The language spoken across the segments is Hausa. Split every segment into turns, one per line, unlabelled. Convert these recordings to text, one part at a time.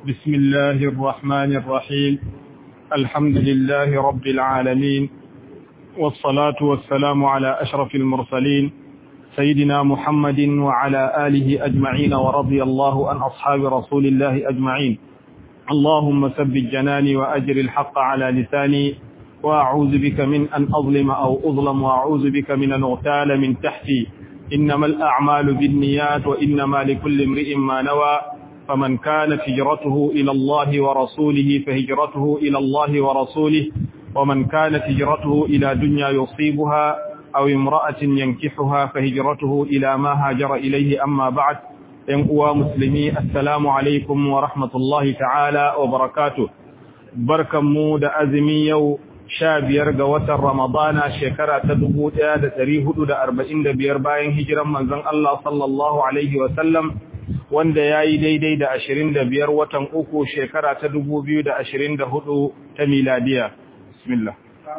بسم الله الرحمن الرحيم الحمد لله رب العالمين والصلاة والسلام على أشرف المرسلين سيدنا محمد وعلى آله أجمعين ورضي الله عن أصحاب رسول الله أجمعين اللهم ثبت جناني وأجر الحق على لساني وأعوذ بك من أن أظلم أو أظلم وأعوذ بك من أن أغتال من تحتي إنما الأعمال بالنيات وإنما لكل امرئ ما نوى فمن كانت هجرته إلى الله ورسوله فهجرته إلى الله ورسوله ومن كانت هجرته إلى دنيا يصيبها أو امرأة ينكحها فهجرته إلى ما هاجر إليه أما بعد ينقوى مسلمي السلام عليكم ورحمة الله تعالى وبركاته بركة مود أزمي يو shabiyar ga watan Ramadana shekara ta dubu ɗaya da ɗari hudu da arba'in da biyar bayan hijiran manzon Allah sallallahu Alaihi wasallam wanda ya yi daidai da ashirin da biyar watan uku shekara ta dubu biyu da ashirin da hudu ta miladiya. Bismillah.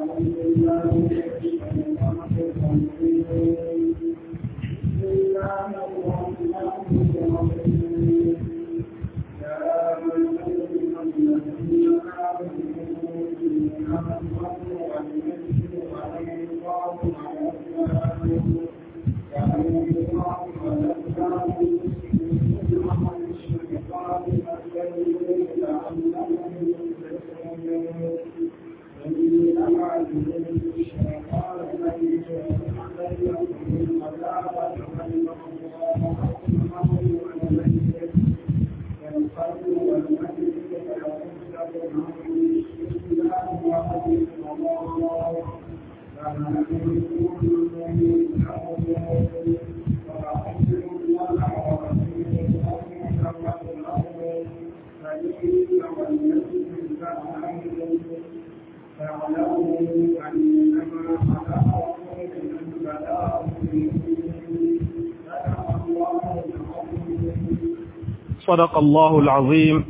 صدق الله العظيم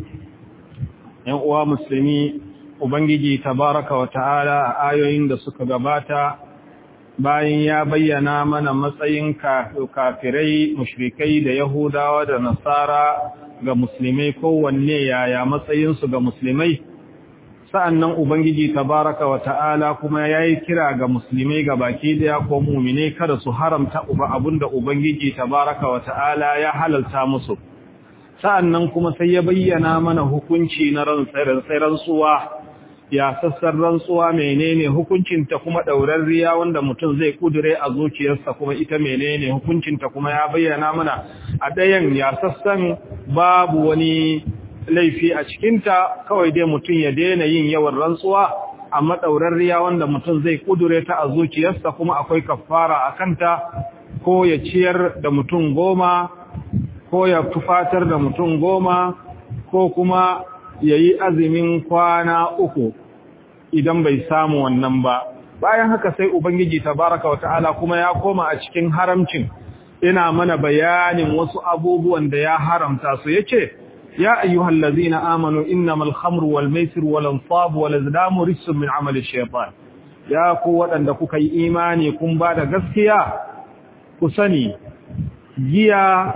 uwa musulmi ubangiji tabaraka wa ta'ala a ayoyin da suka gabata bayan ya bayyana mana matsayin kafirai mushrikai da yahudawa da nasara ga musulmai kowanne yaya matsayinsu ga musulmai sa'annan ubangiji tabaraka wa ta'ala kuma yayi kira ga musulmai ga baki daya ko mu'mine kada su haramta uba abinda ubangiji tabaraka wa ta'ala ya halalta musu sa'annan kuma sai ya bayyana mana hukunci na rantsuwa ya sassan rantsuwa menene hukuncinta kuma ɗaurarriya wanda mutum zai kudure a zuciyarsa kuma ita menene hukuncinta kuma ya bayyana mana a ɗayan ya sassan babu wani laifi a cikinta kawai dai mutum ya daina yin yawan rantsuwa amma ɗaurarriya wanda mutum zai kudure ta a zuciyarsa kuma akwai kafara a kanta ko ya ciyar da mutum goma ko ya tufatar da mutum goma ko kuma ya yi azumin kwana uku idan bai samu wannan ba bayan haka sai ubangiji tabaraka wa ta'ala kuma ya koma a cikin haramcin ina mana bayanin wasu abubuwan da ya haramta su yace ya ayyuhal ladzina amanu innamal khamru wal maisir wal ansab wal azlamu rijsun min amali shaytan ya ku waɗanda kuka yi imani kun ba da gaskiya ku sani giya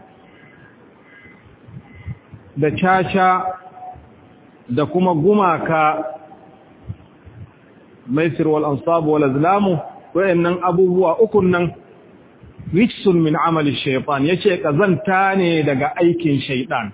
da caca da kuma gumaka maisir wal ansab wal azlamu wayannan abubuwa ukun nan rijsun min amali shaytan yace kazanta ne daga aikin shaytan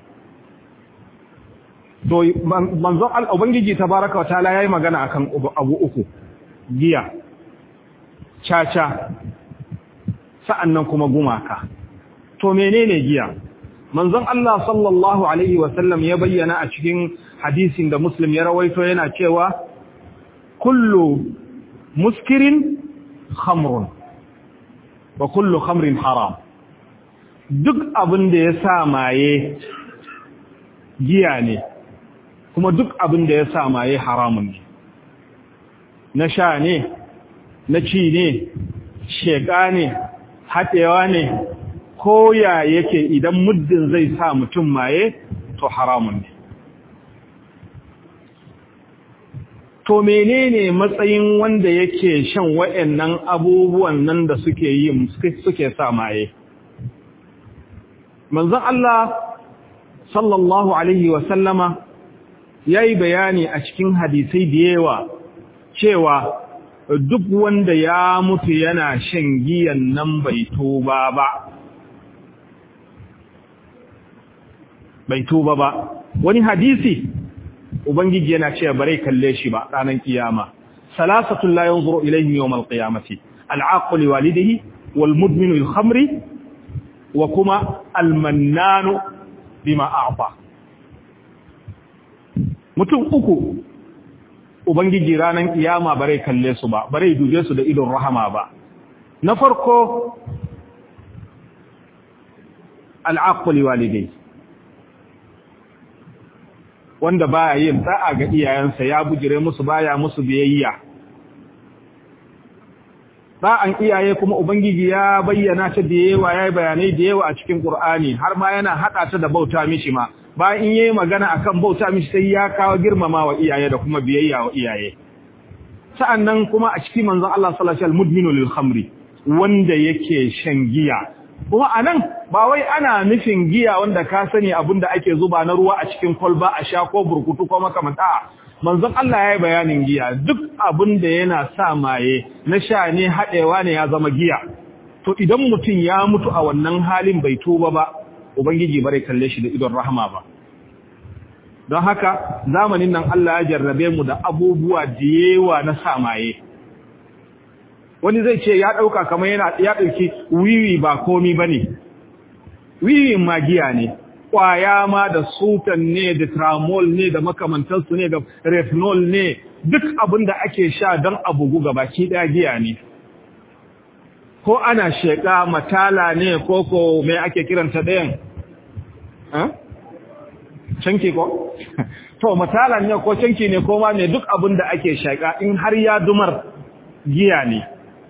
to manzo ubangiji tabaaraka wa ta'ala yayi magana akan abu uku giya caca sa'annan kuma gumaka to menene giya manzon Allah sallallahu alaihi wasallam ya bayyana a cikin hadisin da Muslim ya rawaito yana cewa kullu muskirin khamrun wa kullu khamrin haram duk abin da ya sa maye giya ne kuma duk abin da ya sa maye haramun ne na sha ne na ci ne sheka ne haɗewa ne koya yake idan muddin zai sa mutum maye to haramun ne to menene matsayin wanda yake shan wayannan abubuwan nan da suke yi suke sa maye manzon Allah sallallahu alaihi wa sallama yayi bayani a cikin hadisai da yawa cewa duk wanda ya mutu yana shan giyan nan bai tuba ba bai tuba ba wani hadisi ubangiji yana cewa bare kalle shi ba ranar kiyama salasatul la yanzuru ilayhim yawm alqiyamati al'aqli walidihi wal mudminu lil khamri wa kuma al mannanu bima a'ta mutum uku ubangiji ranar kiyama bare kalle su ba bare dube su da idon rahama ba na farko al'aqli walidihi wanda baya yin ta'a ga iyayensa ya bujire musu baya musu biyayya Ba'an iyaye kuma ubangiji ya bayyana ta da yawa yayi bayanai da yawa a cikin Qur'ani har ma yana hada ta da bauta mishi ma bayan in yayi magana akan bauta mishi sai ya kawo girmama wa iyaye da kuma biyayya wa iyaye sa'annan kuma a cikin manzon Allah sallallahu alaihi wasallam mudminu lil khamri wanda yake shan giya kuma anan ba wai ana nufin giya wanda ka sani abinda ake zuba na ruwa a cikin kwalba a sha ko burkutu ko makamanta manzon Allah ya yi bayanin giya duk abinda yana sa maye na sha ne haɗewa ne ya zama giya to idan mutum ya mutu a wannan halin bai tuba ba ubangiji bare kalle shi da idon rahama ba don haka zamanin nan Allah ya jarrabe mu da abubuwa da yawa na sa maye wani zai ce ya ɗauka kamar yana ya ɗauki wiwi ba komi ba ne wiwin magiya ne ƙwaya ma da sultan ne da tramol ne da makamantarsu ne da retinol ne duk abin da ake sha don abugu ga baki ɗaya giya ne ko ana sheƙa matala ne ko ko mai ake kiranta ɗayan canki ko? to matala ne ko canki ne ko ma ne duk abin da ake sheƙa in har ya dumar giya ne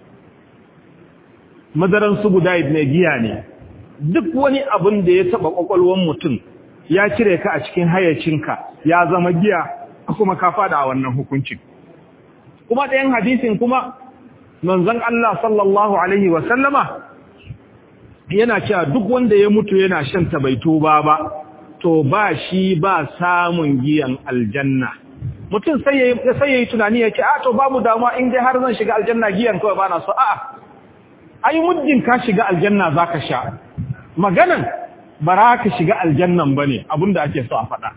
madaran su guda ne giya ne duk wani abin da ya taba kwakwalwan mutum ya cire ka a cikin hayyacinka ya zama giya kuma ka fada a wannan hukuncin kuma ɗayan hadisin kuma manzon Allah sallallahu alaihi wa sallama yana cewa duk wanda ya mutu yana shan ta bai tuba ba to ba shi ba samun giyan aljanna mutum sai yayi sai yayi tunani yake a to babu damuwa in dai har zan shiga aljanna giyan kawai bana so a'a ai muddin ka shiga aljanna zaka sha maganan bara ka shiga aljannan bane abinda ake so a faɗa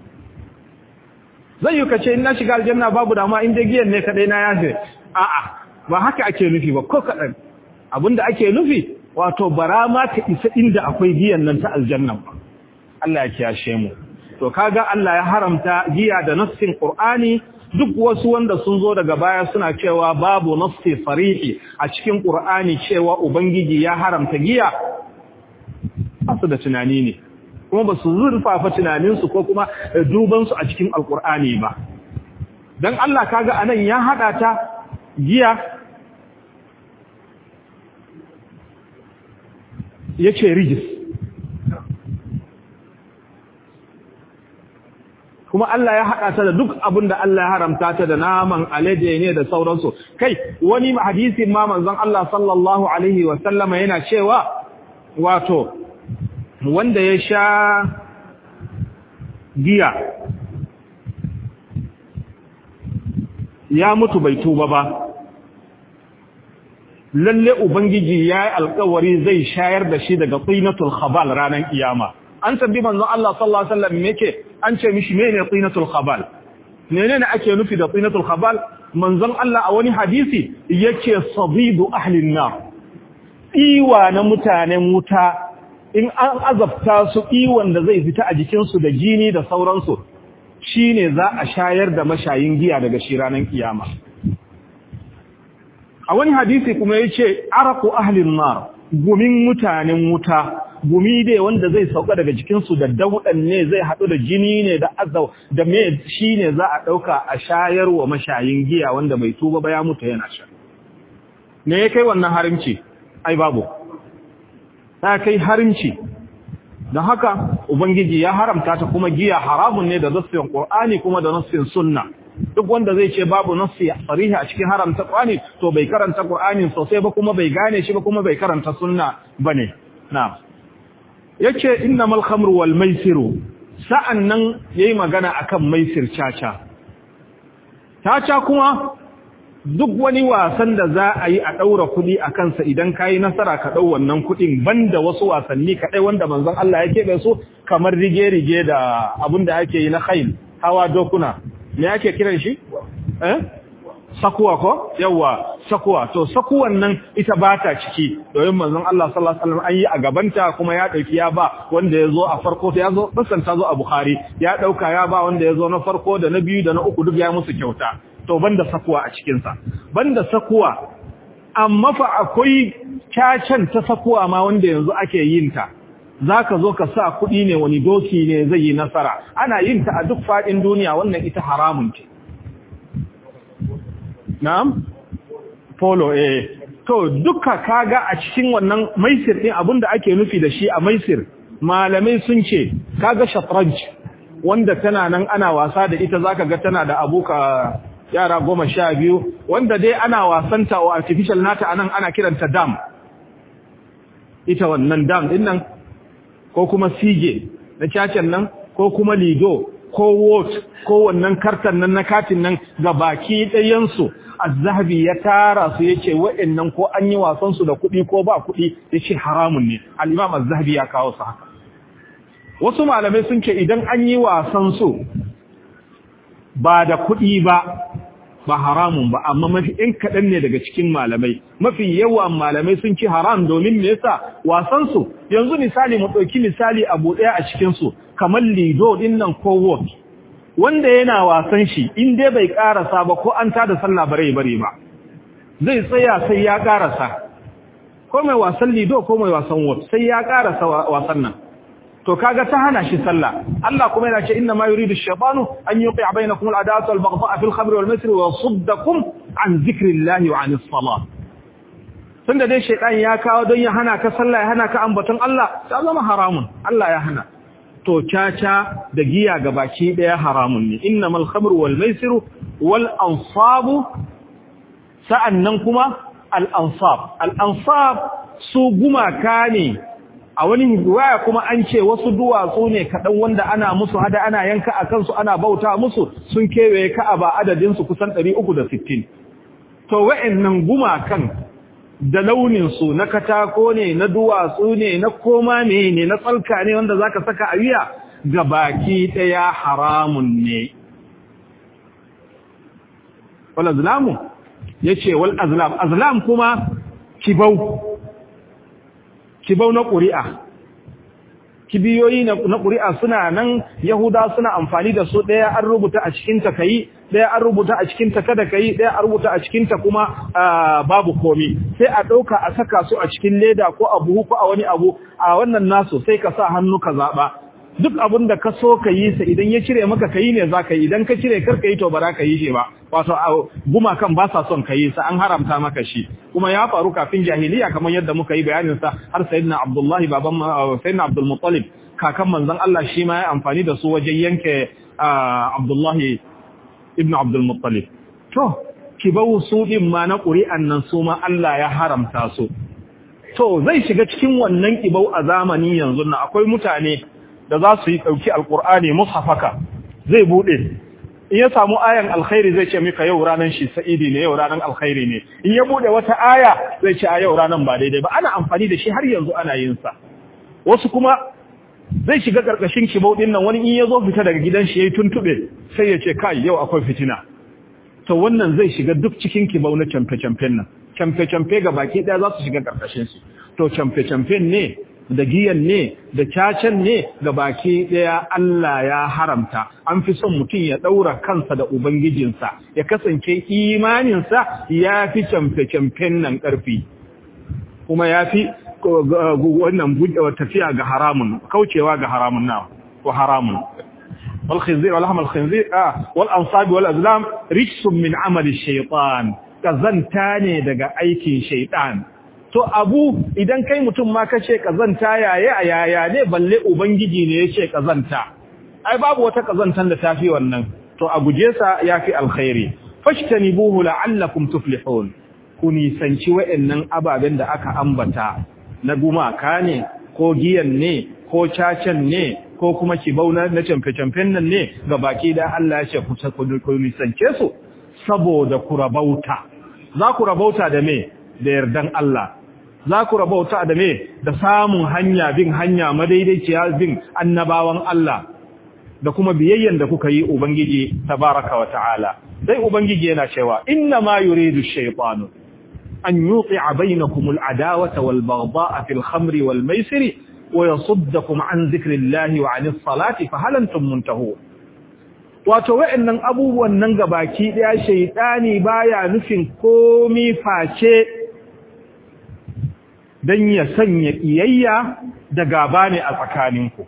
zai yi kace in na shiga aljanna babu dama in dai giyan ne kadai na yafe a'a ba haka ake nufi ba ko kadan abinda ake nufi wato bara ma ka isa inda akwai giyan nan ta aljannan ba Allah ya kiyashe mu to kaga Allah ya haramta giya da nassin Qur'ani duk wasu wanda sun zo daga baya suna cewa babu nassi sarihi a cikin Qur'ani cewa ubangiji ya haramta giya su da tunani ne kuma ba su zurfafa tunaninsu ko kuma dubansu a cikin alkur'ani ba don Allah kaga anan ya haɗa ta giya ya ce rijis kuma Allah ya haɗa ta da duk abin da Allah ya haramta ta da naman alade ne da sauransu kai wani hadisin ma manzon Allah sallallahu alaihi wasallama yana cewa wato wanda ya sha giya ya mutu bai tuba ba lalle ubangiji ya yi alkawari zai shayar da shi daga tsinatul khabal ranar kiyama an tabbi manzon Allah sallallahu alaihi wasallam yake an ce mishi menene tsinatul khabal menene ake nufi da tsinatul khabal manzon Allah a wani hadisi yake sabidu ahlin nar iwa na mutanen wuta in an azabta su iwon da zai fita a jikinsu da jini da sauransu shi ne za a shayar da mashayin giya daga shi ranar kiyama a wani hadisi kuma ya ce araku ahlin nar gumin mutanen wuta gumi dai wanda zai sauka daga jikinsu da daudan ne zai haɗu da jini ne da azau da me shi ne za a ɗauka a shayar wa mashayin giya wanda bai tuba ba ya mutu yana sha me ya kai wannan harimci ai babu ta kai harimci don haka ubangiji ya haramta ta kuma giya haramun ne da nassin qur'ani kuma da nassin sunna duk wanda zai ce babu nassi sarihi a cikin haramta qur'ani to bai karanta qur'ani sosai ba kuma bai gane shi ba kuma bai karanta sunna bane na'am yace innamal khamru wal maisiru sa'annan yayi magana akan maisir caca caca kuma duk wani wasan da za a yi a ɗaura kuɗi a kansa idan ka yi nasara ka ɗau wannan kuɗin banda wasu wasanni kaɗai wanda manzon Allah ya keɓe su kamar rige-rige da abin da ake yi na khail hawa dokuna me ake kiran shi eh sakuwa ko yawa sakuwa to sakuwan nan ita ba ta ciki domin manzon Allah sallallahu alaihi wasallam an yi a gabanta kuma ya dauki ya ba wanda ya zo a farko ya zo basan ta zo a Bukhari ya dauka ya ba wanda ya zo na farko da na biyu da na uku duk ya musu kyauta to banda sakuwa a cikin sa banda sakuwa amma fa akwai cacan ta sakuwa ma wanda yanzu ake yin ta zaka zo ka sa kuɗi ne wani doki ne zai yi nasara ana yin ta a duk faɗin duniya wannan ita haramun ce Na'am? Polo, eh. To, duka kaga a cikin wannan maisir ɗin abinda ake nufi da shi a maisir, malamai sun ce, kaga shatranj, wanda tana nan ana wasa da ita zaka ga tana da abuka yara goma sha biyu, wanda dai ana wasanta wa artificial nata anan ana kiranta dam. Ita wannan dam ɗin nan, ko kuma sige na cacen nan, ko kuma lido, ko wot, ko wannan kartan nan na katin nan ga baki ɗayansu. az-zahabi ya tara su yace wa'annan ko an yi wasan su da kuɗi ko ba kuɗi yace haramun ne al-imam az-zahabi ya kawo su haka wasu malamai sun ce idan an yi wasan su ba da kuɗi ba ba haramun ba amma mafi in kaɗan ne daga cikin malamai mafi yawan malamai sun ce haram domin me yasa wasan su yanzu misali mu ɗauki misali abu ɗaya a cikin su kamar lido ɗin nan ko wot wanda yana wasan shi in dai bai karasa ba ko an tada sallah bare bare ba zai tsaya sai ya karasa ko mai wasan lido ko mai wasan wot sai ya karasa wasan nan to kaga ta hana shi sallah Allah kuma yana ce inna ma yuridu ash-shaytanu an yuqi'a bainakum al-adawata wal-baghdha'a fil khamri wal-maisri wa yasuddakum an dhikrillahi wa 'anis salat tunda dai shaytan ya kawo don ya hana ka sallah ya hana ka ambaton Allah ta zama haramun Allah ya hana to caca da giya ga baki daya haramun ne innamal khamru wal maisiru wal ansabu sa'annan kuma al ansab al ansab su gumaka ne a wani riwaya kuma an ce wasu duwatsu ne kadan wanda ana musu hada ana yanka a kansu ana bauta musu sun kewaye ka'aba adadin su kusan 360 to wa'annan gumakan da launinsu na katako ne na duwatsu ne na koma ne ne na tsalka ne wanda zaka saka a wuya ga baki daya haramun ne wal azlamu yace wal azlam azlam kuma kibau kibau na ƙuri'a kibiyoyi na ƙuri'a suna nan yahuda suna amfani da su ɗaya an rubuta a cikin ta kai ɗaya an rubuta a cikin ta kada kai ɗaya an rubuta a cikin ta kuma babu komi sai a ɗauka a saka su a cikin leda ko a buhu ko a wani abu a wannan nasu sai ka sa hannu ka zaɓa duk abin da ka so ka yi sa idan ya cire maka ka yi ne za ka yi idan ka cire kar ka yi to ba za ka yi shi ba wato gumakan ba sa son ka yi sa an haramta maka shi kuma ya faru kafin jahiliya kamar yadda muka yi bayanin sa har sayyidina abdullahi baban sayyidina abdul muttalib kakan manzon Allah shi ma ya amfani da su wajen yanke abdullahi ibn abdul muttalib to kibau su din ma na ƙuri'an nan su ma Allah ya haramta su to zai shiga cikin wannan kibau a zamani yanzu na akwai mutane da za su yi ɗauki alƙur'ani mushafaka zai buɗe in ya samu ayan alkhairi zai ce mika yau ranar shi sa'idi ne yau ranar alkhairi ne in ya buɗe wata aya zai ce a yau ranar ba daidai ba ana amfani da shi har yanzu ana yin sa wasu kuma zai shiga ƙarƙashin kibau ɗin nan wani in ya zo fita daga gidan shi ya yi tuntuɓe sai ya ce kai yau akwai fitina to wannan zai shiga duk cikin kibau na camfe-camfen nan camfe-camfe ga baki ɗaya za su shiga ƙarƙashin su to camfe-camfen ne da giyan ne da cacen ne ga baki ɗaya Allah ya haramta an fi son mutum ya ɗaura kansa da ubangijinsa ya kasance imaninsa ya fi camfe-camfen nan ƙarfi kuma ya fi wannan tafiya ga haramun kaucewa ga haramun na ko haramun والخنزير ولحم الخنزير آه والأنصاب والأزلام رجس من عمل الشيطان كزنتاني دقا أيكي شيطان to abu idan kai mutum ma kace kazanta yaye a yaya ne balle ubangiji ne yace kazanta ai babu wata kazantan da tafi wannan to a guje sa yafi alkhairi fashtanibuhu la'allakum tuflihun ku nisanci wa'annan ababen da aka ambata na gumaka ne ko giyan ne ko cacen ne ko kuma kibau na camfe-camfen nan ne ga baki da Allah ya ce ku nisance su saboda ku rabauta za ku rabauta da me da yardan Allah za ku rabauta da me da samun hanya bin hanya madaidaiciya bin annabawan Allah da kuma biyayyen da kuka yi ubangiji tabaraka wa ta'ala sai ubangiji yana cewa inna ma yuridu shaytanu an yuqi'a bainakum al-adawata wal baghdha'a fil khamri wal maisiri wa yasuddakum an dhikrillahi wa 'anis salati fa hal antum muntahun wato wa'annan abubuwan nan gabaki daya shaytani baya nufin komi face dan ya sanya iyayya da gaba ne a tsakaninku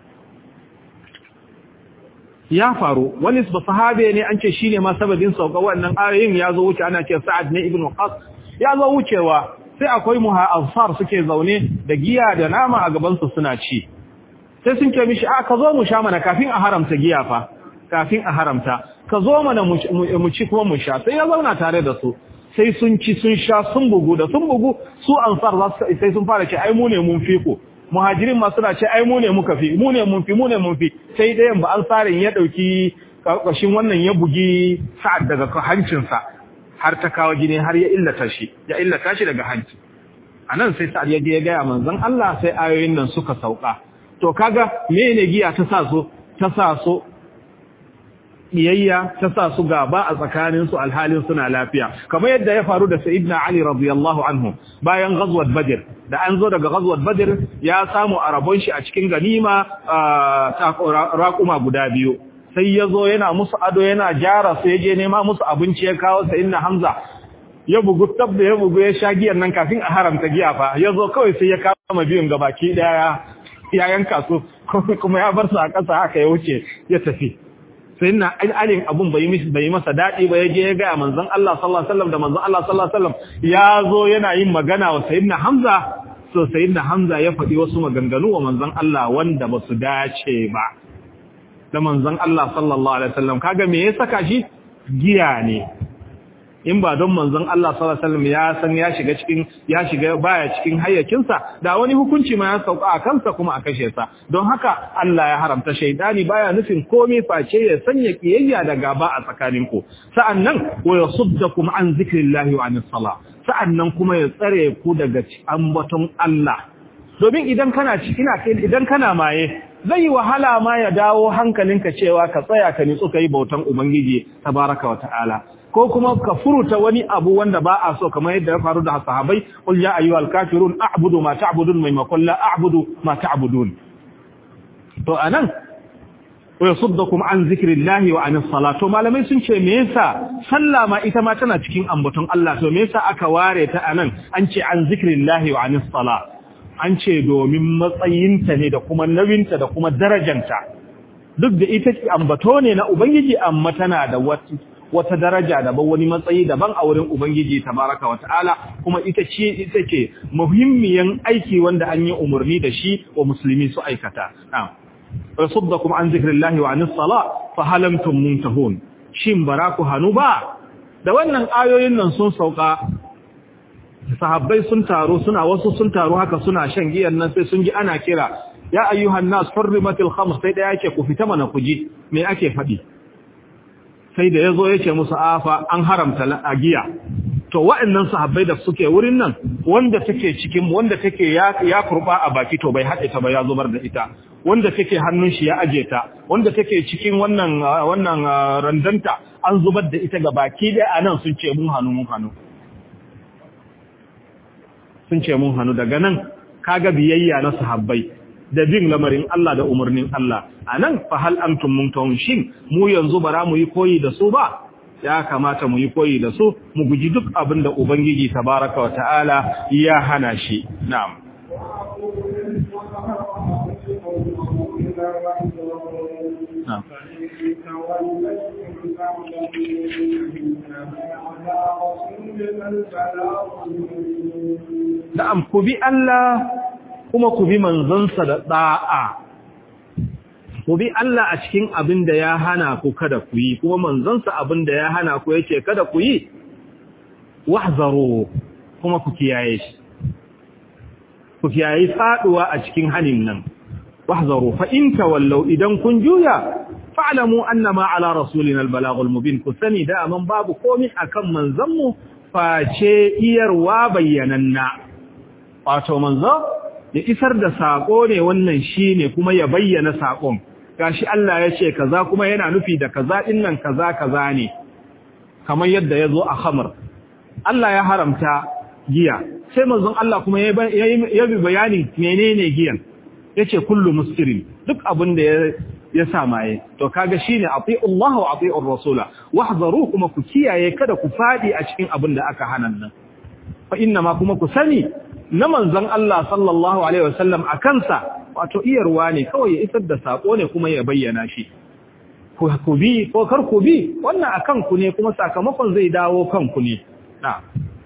ya faru wani sahabe ne an ce shine ma sababin sauka wannan ayoyin ya zo wuce ana ce Sa'ad ne ibn Qas ya zo wucewa sai akwai muha'azfar suke zaune da giya da nama a gaban su suna ci sai sun ce mishi a ka zo mu sha mana kafin a haramta giya fa kafin a haramta ka zo mana mu ci kuma mu sha sai ya zauna tare da su sai sun ci sun sha sun bugu da sun bugu su ansar za su sai sun fara ce ai mu ne mun fi ku muhajirin ma suna ce ai mu ne muka fi mu ne mun fi mu ne mun fi sai dayan ba ansarin ya dauki kashin wannan ya bugi sa'ad daga hancinsa har ta kawo jini har ya illata shi ya illata shi daga hanci anan sai sa'ad ya je ya ga manzon Allah sai ayoyin nan suka sauka to kaga mene giya ta sa so ta sa so biyayya ta sa su gaba a tsakanin su alhalin suna lafiya kamar yadda ya faru da sayyidina ali radiyallahu anhu bayan ghazwat badr da an zo daga ghazwat badr ya samu arabon shi a cikin ganima raquma guda biyu sai ya zo yana musu ado yana jara su yaje nema musu abinci ya kawo sayyidina hamza ya bugu tab da ya bugu ya sha giyar nan kafin a haramta giya fa ya zo kawai sai ya kama biyun gabaki daya ya yanka su kuma ya bar su a ƙasa haka ya wuce ya tafi sai na alin abun bai mishi bai masa dadi ba yaje ya ga manzon Allah sallallahu alaihi wasallam da manzon Allah sallallahu alaihi wasallam ya zo yana yin magana wa sayyidina Hamza so sayyidina Hamza ya faɗi wasu maganganu wa manzon Allah wanda ba su dace ba da manzon Allah sallallahu alaihi wasallam kaga me ya saka shi giya ne in ba don manzon Allah sallallahu alaihi wasallam ya san ya shiga cikin ya shiga baya cikin hayyacinsa da wani hukunci ma ya sauka a kansa kuma a kashe sa don haka Allah ya haramta shaydani baya nufin komai face ya sanya kiyayya da gaba a tsakaninku sa'annan wa yasuddakum an zikrillahi wa anis sala sa'annan kuma ya tsare ku daga ambaton Allah domin idan kana ina idan kana maye zai wahala ma ya dawo hankalinka cewa ka tsaya ka nitsu kai bautan ubangiji tabaraka wa ta'ala ko kuma ka furuta wani abu wanda ba a so kamar yadda ya faru da sahabbai qul ya ayyuhal kafirun a'budu ma ta'budun maimakon la a'budu ma ta'budun to anan wa yasuddukum an zikrillahi wa anis salatu malamai sun ce me yasa sallah ma ita ma tana cikin ambaton Allah to me yasa aka ware ta anan an ce an zikrillahi wa anis sala an ce domin matsayinta ne da kuma nawinta da kuma darajanta duk da ita ambato ne na ubangiji amma tana da wata wata daraja daban wani matsayi daban a wurin Ubangiji tabaraka wa ta'ala kuma ita ce ita ce muhimmiyan aiki wanda an yi umarni da shi wa musulmi su aikata na'am rasuddakum an zikrillahi wa anis sala fa halamtum muntahun shin baraku hanu ba da wannan ayoyin nan sun sauka sahabbai sun taro suna wasu sun taro haka suna shan giyan nan sai sun ji ana kira ya ayyuhan nas hurrimatil khamr sai da yake ku fita mana ku ji me ake faɗi sai da ya zo ya ce musu afa an haramta a giya to wa'annan sahabbai da suke wurin nan wanda take cikin wanda take ya ya kurba a baki to bai haɗe ta ba ya zubar da ita wanda take hannun shi ya aje ta wanda take cikin wannan wannan randanta an zubar da ita ga baki da anan sun ce mun hannu mun hannu sun ce mun hannu daga nan kaga biyayya na sahabbai da bin lamarin Allah da umarnin Allah a nan fa hal antum muntahun shin mu yanzu bara mu yi koyi da su ba ya kamata mu yi koyi da su mu guji duk abin da ubangiji tabaraka wa ta'ala ya hana shi na'am Na'am ku bi Allah kuma ku bi manzansa da ɗa'a. Ku bi Allah a cikin abin da ya hana ku kada ku yi, kuma manzansa abin da ya hana ku yake kada ku yi, wahzaro kuma ku kiyaye shi. Ku kiyaye faɗuwa a cikin hanin nan, wahzaru fa in tawallaw idan kun juya fa'lamu annama ala rasulina al-balaghul mubin ku sani da man babu komai akan manzanmu face iyarwa bayyananna wato manzo ya isar da sako ne wannan shine kuma ya bayyana sakon gashi Allah ya ce kaza kuma yana nufi da kaza din nan kaza kaza ne kamar yadda yazo a khamr Allah ya haramta giya sai manzon Allah kuma ya bi bayani menene giyan yace kullu muskirin duk abin da ya sa maye to kaga shine ati'u Allah wa ati'u rasula wahzaru kuma ku kiyaye kada ku fadi a cikin abin da aka hana nan fa inna ma kuma ku sani na manzon Allah sallallahu alaihi wasallam akansa wato iyarwa ne kawai ya isar da sako ne kuma ya bayyana shi ku bi ko kar ku bi wannan akan ku ne kuma sakamakon zai dawo kanku ne na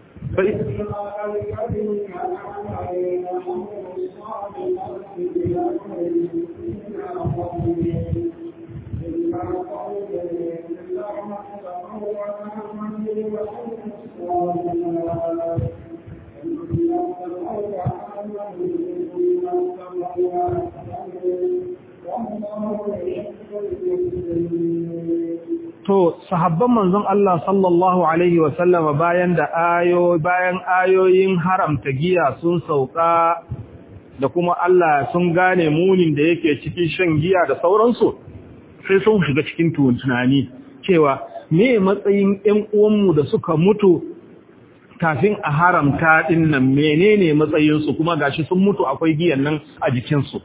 To, sahabban manzon Allah sallallahu Alaihi wasallama bayan da ayo, bayan ayoyin haramta giya sun sauka da kuma Allah sun gane munin da yake cikin shan giya da sauransu, sai sun shiga cikin tunani cewa me matsayin ‘yan uwanmu da suka mutu kafin a haramta ɗin nan menene matsayinsu kuma gashi sun mutu akwai giyan nan a jikinsu.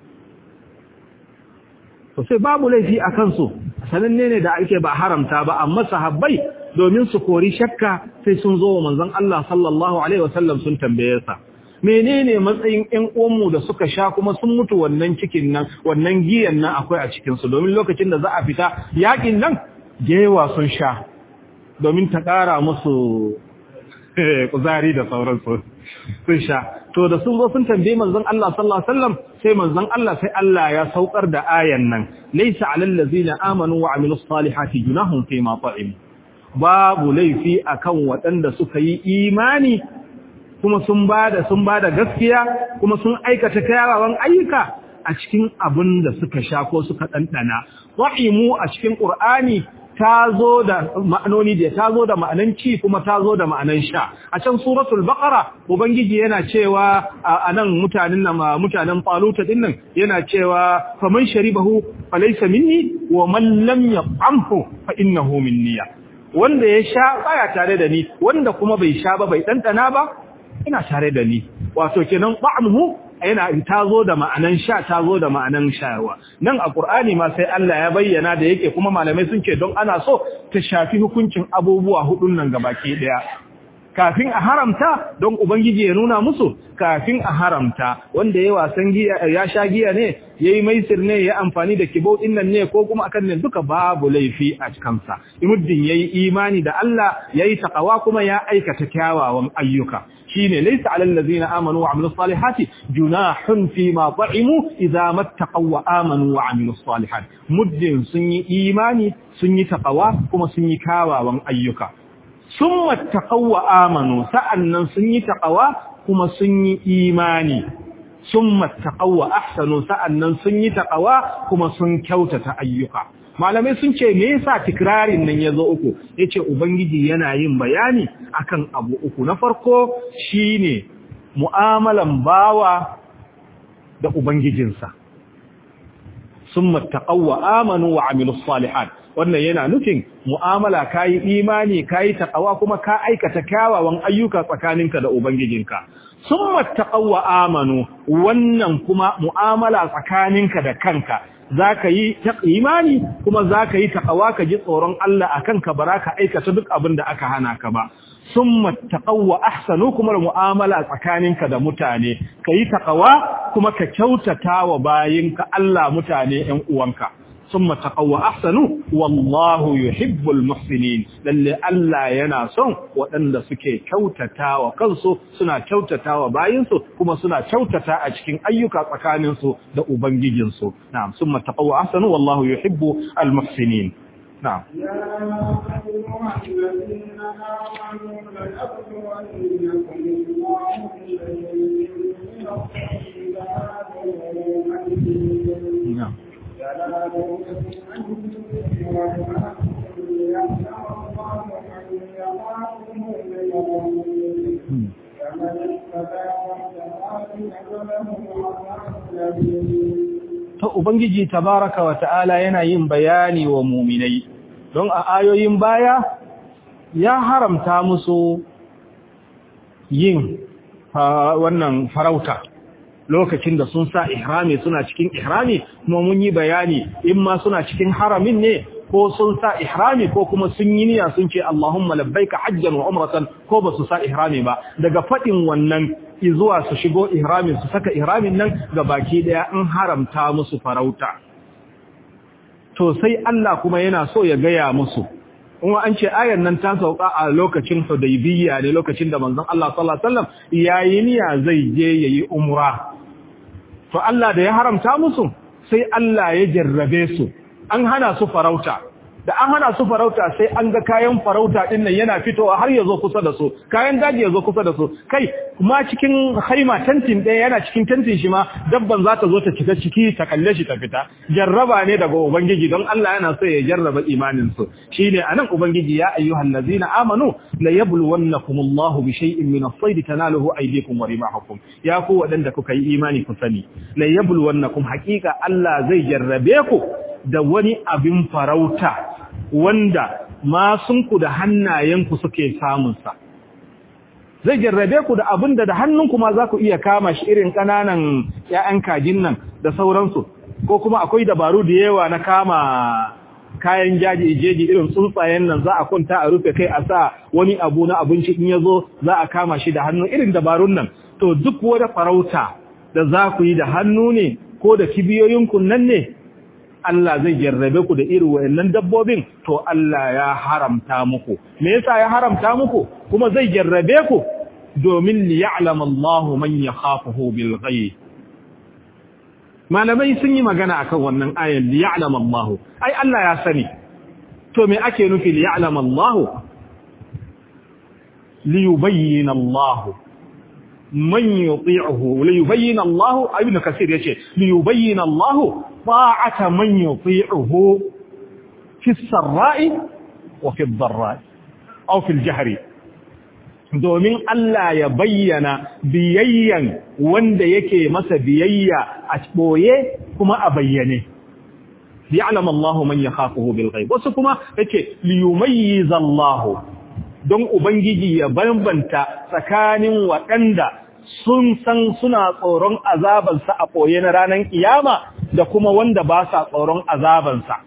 to sai babu laifi a kansu sananne ne da ake ba haramta ba amma sahabbai domin su kori shakka sai sun zo wa manzon Allah sallallahu alaihi wasallam sun tambaye sa menene matsayin ƴan uwanmu da suka sha kuma sun mutu wannan cikin nan wannan giyan nan akwai a cikin su domin lokacin da za a fita yakin nan jewa sun sha domin ta ƙara musu kuzari da sauransu sun sha to da sun zo sun tambaye manzon Allah sallallahu alaihi wasallam sai manzon Allah sai Allah ya saukar da ayan nan laysa alal ladzina amanu wa amilus salihati junahum fi ma ta'im babu laifi akan waɗanda suka yi imani kuma sun bada sun bada gaskiya kuma sun aikata kyawawan ayyuka a cikin abin da suka sha ko suka dandana ta'imu a cikin qur'ani ta zo da ma'anoni da ta zo da ma'anan ci kuma ta zo da ma'anan sha a can suratul baqara ubangiji yana cewa a nan mutanen nan mutanen faluta din nan yana cewa faman sharibahu falaysa minni wa man lam yaqamhu fa innahu minni wanda ya sha baya tare da ni wanda kuma bai sha ba bai dandana ba ina tare da ni wato kenan ba'muhu yana ta zo da ma'anan sha ta zo da ma'anan shayarwa nan a Qur'ani ma sai Allah ya bayyana da yake kuma malamai sun ce don ana so ta shafi hukuncin abubuwa hudun nan gabaki daya kafin a haramta don ubangiji ya nuna musu kafin a haramta wanda ya wasan giya ya sha giya ne yayi maisir ne ya amfani da kibau din nan ne ko kuma akan nan duka babu laifi a kansa imuddin yayi imani da Allah yayi takawa kuma ya aikata kyawawan ayyuka shine laysa alal ladzina amanu wa amilus salihati junahun fi ma ta'imu idza mattaqaw wa amanu wa amilus salihat muddin sun yi imani sun yi takawa kuma sun yi kyawawan ayyuka summa taqaw wa amanu sa'annan sun yi takawa kuma sun yi imani summa taqaw wa ahsanu sa'annan sun yi takawa kuma sun kyautata ayyuka malamai sun ce me yasa tikrarin nan yazo uku yace ubangiji yana yin bayani akan abu uku na farko shine mu'amalan bawa da ubangijinsa summa taqawwa amanu wa amilus salihat wannan yana nufin mu'amala kai imani kai taqawa kuma ka aikata kyawawan ayyuka tsakaninka da ubangijinka summa taqawwa amanu wannan kuma mu'amala tsakaninka da kanka za ka yi imani kuma za ka yi taƙawa ka ji tsoron Allah a kanka ba ka aikata duk abin da aka hana ka ba sun taƙawa ahsanu kuma da mu'amala tsakaninka da mutane ka yi taƙawa kuma ka kyautata wa bayinka Allah mutane ‘yan uwanka sun taƙawa ahsanu wallahu yuhibbul muhsinin lalle Allah yana son waɗanda suke kyautata wa kansu suna kyautata wa bayinsu kuma suna kyautata a cikin ayyuka tsakaninsu da ubangijinsu na'am summa taqawa ahsanu wallahu yuhibbu al muhsinin na'am
يا أيها الذين آمنوا ليبلونكم الله بشيء من الطيبات ومن
na'am ta ubangiji tabaraka wa ta'ala yana yin bayani wa muminai don a ayoyin baya ya haramta musu yin ah, wannan farauta lokacin da sun sa ihrami suna cikin ihrami kuma mun yi bayani in ma suna cikin haramin ne ko sun sa ihrami ko kuma sun yi niyya sun ce Allahumma labbaika hajjan wa umratan ko ba su sa ihrami ba daga fadin wannan zuwa su shigo ihramin su saka ihramin nan ga baki daya an haramta musu farauta to sai Allah kuma yana so ya gaya musu kuma an ce ayar nan ta sauka a lokacin Hudaybiyya ne lokacin da manzon Allah sallallahu alaihi wasallam yayi niyya zai je yayi umra to Allah da ya haramta musu sai Allah ya jarrabe su an hana su farauta da an hana su farauta sai an ga kayan farauta din nan yana fitowa har ya zo kusa da su kayan daji ya zo kusa da su kai kuma cikin haima tantin ɗaya yana cikin tantin shi ma dabban za ta zo ta cika ciki ta kalle shi ta fita jarraba ne daga ubangiji don Allah yana so ya jarraba imanin su shine anan ubangiji ya ayyuhal ladzina amanu la yabluwannakumullahu bi shay'in min as-sayd tanaluhu aydikum wa rimahukum ya ku wadanda kuka yi imani ku sani la yabluwannakum haqiqa Allah zai jarrabe ku da wani abin farauta wanda masunku da hannayenku suke samunsa. Zai jarrabe ku da abin da da hannunku ma za ku iya kama shi irin ƙananan ‘ya'yan kajin nan da sauransu, ko kuma akwai dabaru da yawa na kama kayan jaji jeji irin tsuntsayen nan za a kwanta a rufe kai a sa wani abu na abinci in ya zo za a kama shi da hannu irin dabarun nan. To duk wata farauta da za ku yi da hannu ne ko da kibiyoyinku nan ne Allah zai jarrabe ku da irin wayannan dabbobin to Allah ya haramta muku me yasa ya haramta muku kuma zai jarrabe ku domin li ya'lam Allah man yakhafuhu bil ghaib malamai sun yi magana akan wannan ayan li ya'lam Allah ai Allah ya sani to me ake nufi li ya'lam Allah li yubayyin Allah man yuti'uhu li yubayyin Allah ibn kasir yace li yubayyin Allah طاعة من يطيعه في السراء وفي الضراء أو في الجهر domin Allah ya bayyana biyayyan wanda yake masa biyayya a ɓoye kuma a bayyane. Ya'lam Allah man yakhafuhu bil ghaib. Wasu kuma yake liyumayyiz Allah don ubangiji ya bambanta tsakanin waɗanda sun san suna tsoron azabansa a ɓoye na ranar kiyama da kuma wanda ba sa tsoron azabansa.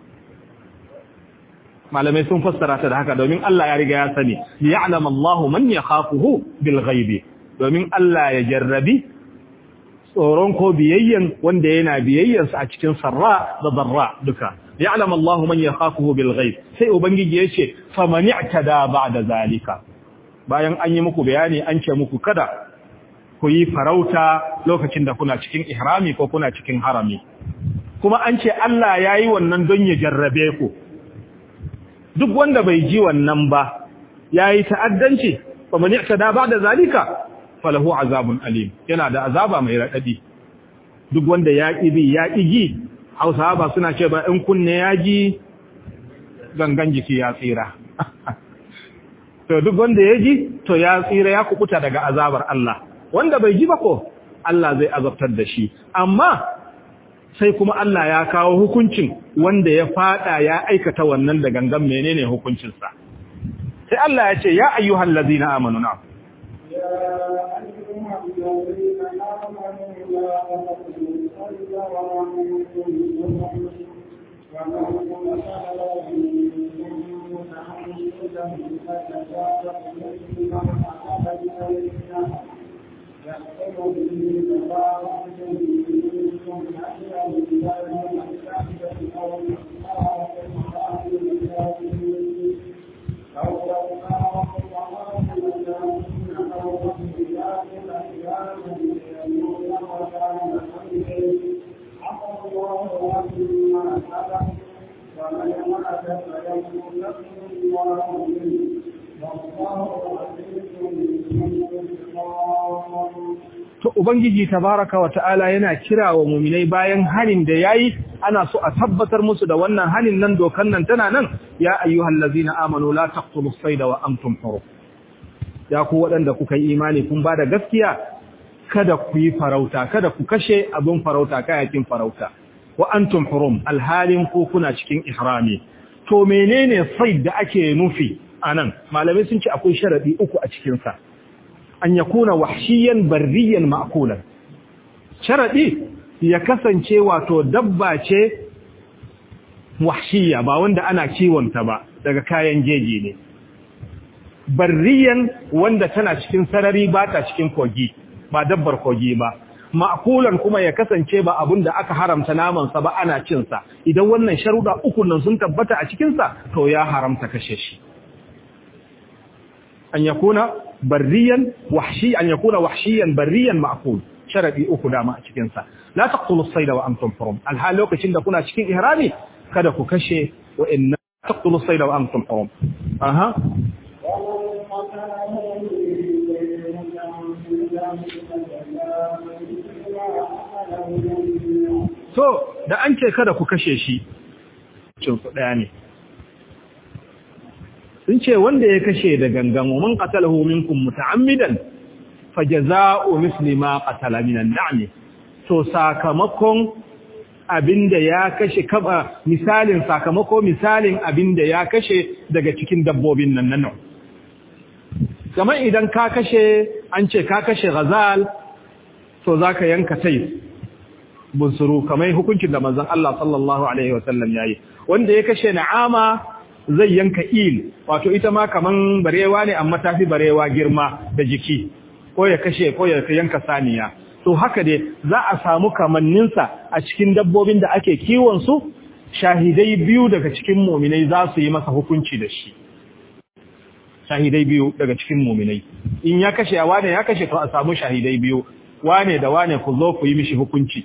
Malamai sun fassara ta da haka domin Allah ya riga ya sani, ya'lam Allahu man yakhafuhu bil ghaibi domin Allah ya jarrabi tsoron ko biyayyan wanda yana biyayyansa a cikin sarra da darra duka. Ya'lam Allahu man yakhafuhu bil ghaib. Sai ubangiji ya ce faman i'tada ba'da zalika. Bayan an yi muku bayani an ce muku kada ku yi farauta lokacin da kuna cikin ihrami ko kuna cikin harami kuma an ce Allah ya yi wannan don ya jarrabe ku duk wanda bai ji wannan ba ya yi ta'addanci ba mani da ba da zalika falahu azabun alim yana da azaba mai raɗaɗi duk wanda ya ƙi bi ya ƙi ji hausawa ba suna ce ba in kunne ya ji gangan jiki ya tsira to duk wanda ya ji to ya tsira ya kubuta daga azabar Allah wanda bai ji ba ko Allah zai azabtar da shi amma sai kuma Allah ya kawo hukuncin wanda ya fada ya aikata wannan da gangan menene hukuncinsa sai Allah ya ce ya ayyuhal ladina amanu na
ومن
to ubangiji tabaraka wa ta'ala yana kira wa mu'minai bayan hanin da yayi ana so a tabbatar musu da wannan hanin nan dokan nan tana nan ya ayyuhallazina amanu la taqtulus sayda wa antum hurum ya ku waɗanda kuka yi imani kun ba da gaskiya kada ku yi farauta kada ku kashe abin farauta kayakin farauta wa antum hurum alhalin ko kuna cikin ihrami to menene said da ake nufi anan malamai sun ce akwai sharadi uku a cikin sa an yakuna wahshiyan barriyan ma'kulan sharadi ya kasance wato dabba ce wahshiya ba wanda ana kiwon ta ba daga kayan jeji ne barriyan wanda tana cikin sarari ba ta cikin kogi ba dabbar kogi ba ma'kulan kuma ya kasance ba abun da aka haramta naman sa ba ana cin sa idan wannan sharuda uku nan sun tabbata a cikin sa to ya haramta kashe shi an yakuna barriyan wahshi an yakuna wahshiyan barriyan ma'kul sharadi uku dama a cikin sa la taqtulu as-sayda wa antum hurum alhal lokacin da kuna cikin ihrami kada ku kashe wa inna taqtulu as-sayda wa antum hurum aha So, da an ce kada ku kashe shi, cinsu ɗaya ne. Sun ce wanda ya kashe da gangan wa man qatalahu minkum muta'ammidan fajaza'u misli ma qatala minan na'mi. To sakamakon abinda ya kashe kaba misalin sakamako misalin abinda ya kashe daga cikin dabbobin nan nan. Kamar idan ka kashe an ce ka kashe ghazal to zaka yanka tais bunsuru kamar hukuncin da manzon Allah sallallahu alaihi wasallam yayi wanda ya kashe na'ama zai yanka il wato ita ma kaman barewa ne amma tafi barewa girma da jiki ko ya kashe ko ya yanka saniya to haka dai za a samu kamannin sa a cikin dabbobin da ake kiwon su shahidai biyu daga cikin mu'minai za su yi masa hukunci da shi shahidai biyu daga cikin mu'minai in ya kashe a wane ya kashe to a samu shahidai biyu wane da wane ku zo ku yi mishi hukunci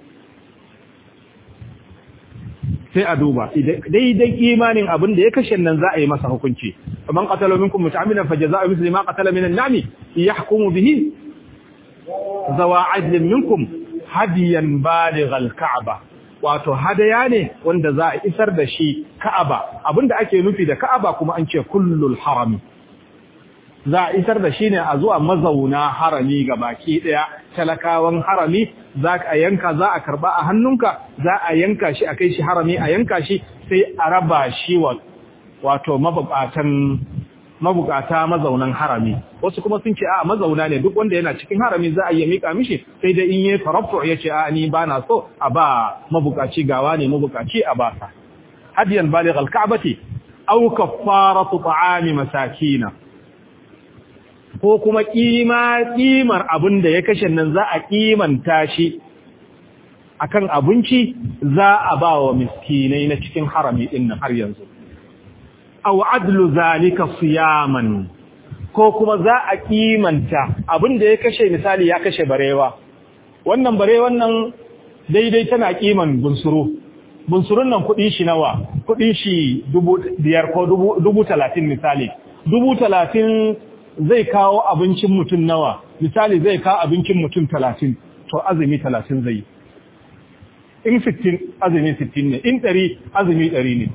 sai a duba daidai imanin abin da ya kashe nan za a yi masa hukunci man qatala minkum muta'ammidan fajaza'u mithli ma qatala min an-na'mi yahkumu bihi zawa adlin minkum hadiyan baligh al-ka'ba wato hadaya ne wanda za a isar da shi ka'aba abinda ake nufi da ka'aba kuma an ce kullul harami za a isar da shi ne a zuwa mazauna harami ga baki daya talakawan harami za a yanka za a karba a hannunka za a yanka shi a kai shi harami a yanka shi sai a raba shi wato mabukatan mabukata mazaunan harami wasu kuma sun ce a mazauna ne duk wanda yana cikin harami za a yi mika mishi sai dai in yi farafto ya ce a ni ba na so a ba mabukaci gawa ne mabukaci a ba sa hadiyan baligh al-ka'bati aw kaffaratu ta'ami masakina ko kuma kima kimar abin da ya kashe nan za a kimanta shi akan abinci za a ba wa miskinai na cikin harami din nan har yanzu aw adlu zalika siyaman ko kuma za a kimanta abin da ya kashe misali ya kashe barewa wannan barewan nan daidai tana kiman bunsuru bunsurun nan kudin shi nawa kudin shi dubu biyar ko dubu talatin misali dubu talatin zai kawo abincin mutum nawa misali zai kawo abincin mutum talatin to azumi talatin zai in sittin azumi sittin ne in ɗari azumi ɗari ne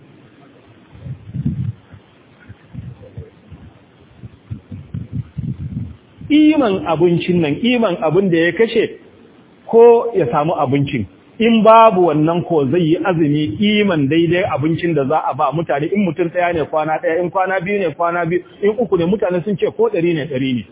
iman abincin nan iman abin da ya kashe ko ya samu abincin in babu wannan ko zai yi azumi iman daidai abincin da za a ba mutane in mutum ɗaya ne kwana ɗaya in kwana biyu ne kwana biyu in uku ne mutane sun ce ko ɗari ne ɗari ne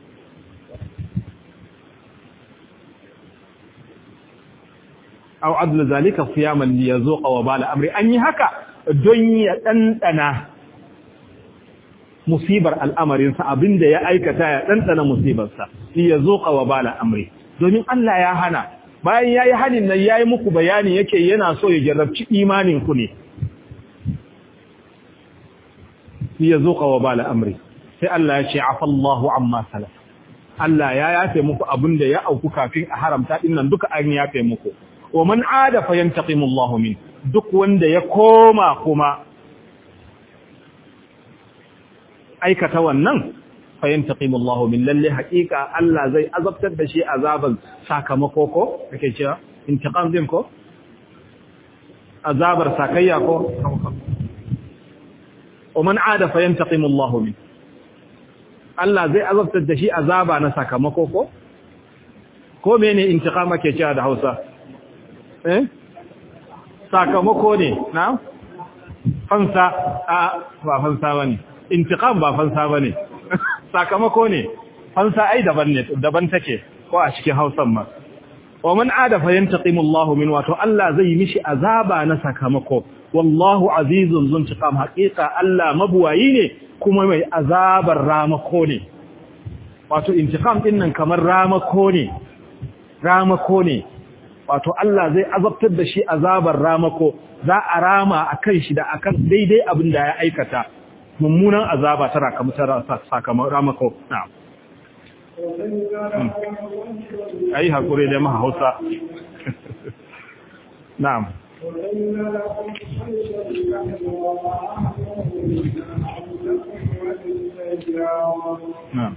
aw adlu zalika siyaman li yazuqa wa bala amri an yi haka don ya dandana musibar al'amarin sa abinda ya aikata ya dandana musibar sa li yazuqa wa bala amri domin Allah ya hana bayan yayi hanin nan yayi muku bayani yake yana so ya jarrabci imanin ku ne li yazuqa wa bala amri sai Allah ya ce afallahu amma salaf Allah ya yafe muku abinda ya auku kafin a haramta dinnan duka an yafe muku wa man ada fa yantaqimu Allahu min duk wanda ya koma kuma aikata wannan fayantaqimu Allahu min lalle haqiqa Allah zai azabtar da shi azaban sakamako ko kake cewa intiqam din ko azabar sakayya ko ومن عاد فينتقم الله منه Allah zai azabtar da shi azaba na sakamako ko ko mene intiqama ke cewa da Hausa eh sakamako ne na fansa a ba fansa bane intiqam ba fansa bane sakamako ne fansa ai daban ne daban take ko a cikin Hausan ma wa man ada fa yantaqimu Allahu min wato Allah zai mishi azaba na sakamako wallahu azizun zuntiqam haqiqa Allah mabuwayi ne kuma mai azabar ramako ne wato intiqam din nan kamar ramako ne ramako ne wato Allah zai azabtar da shi azabar ramako za a rama akan shi da akan daidai abin da ya aikata mummunan azaba tara kamar sakamakon ramako na'am ai hakuri da maha Hausa na'am نعم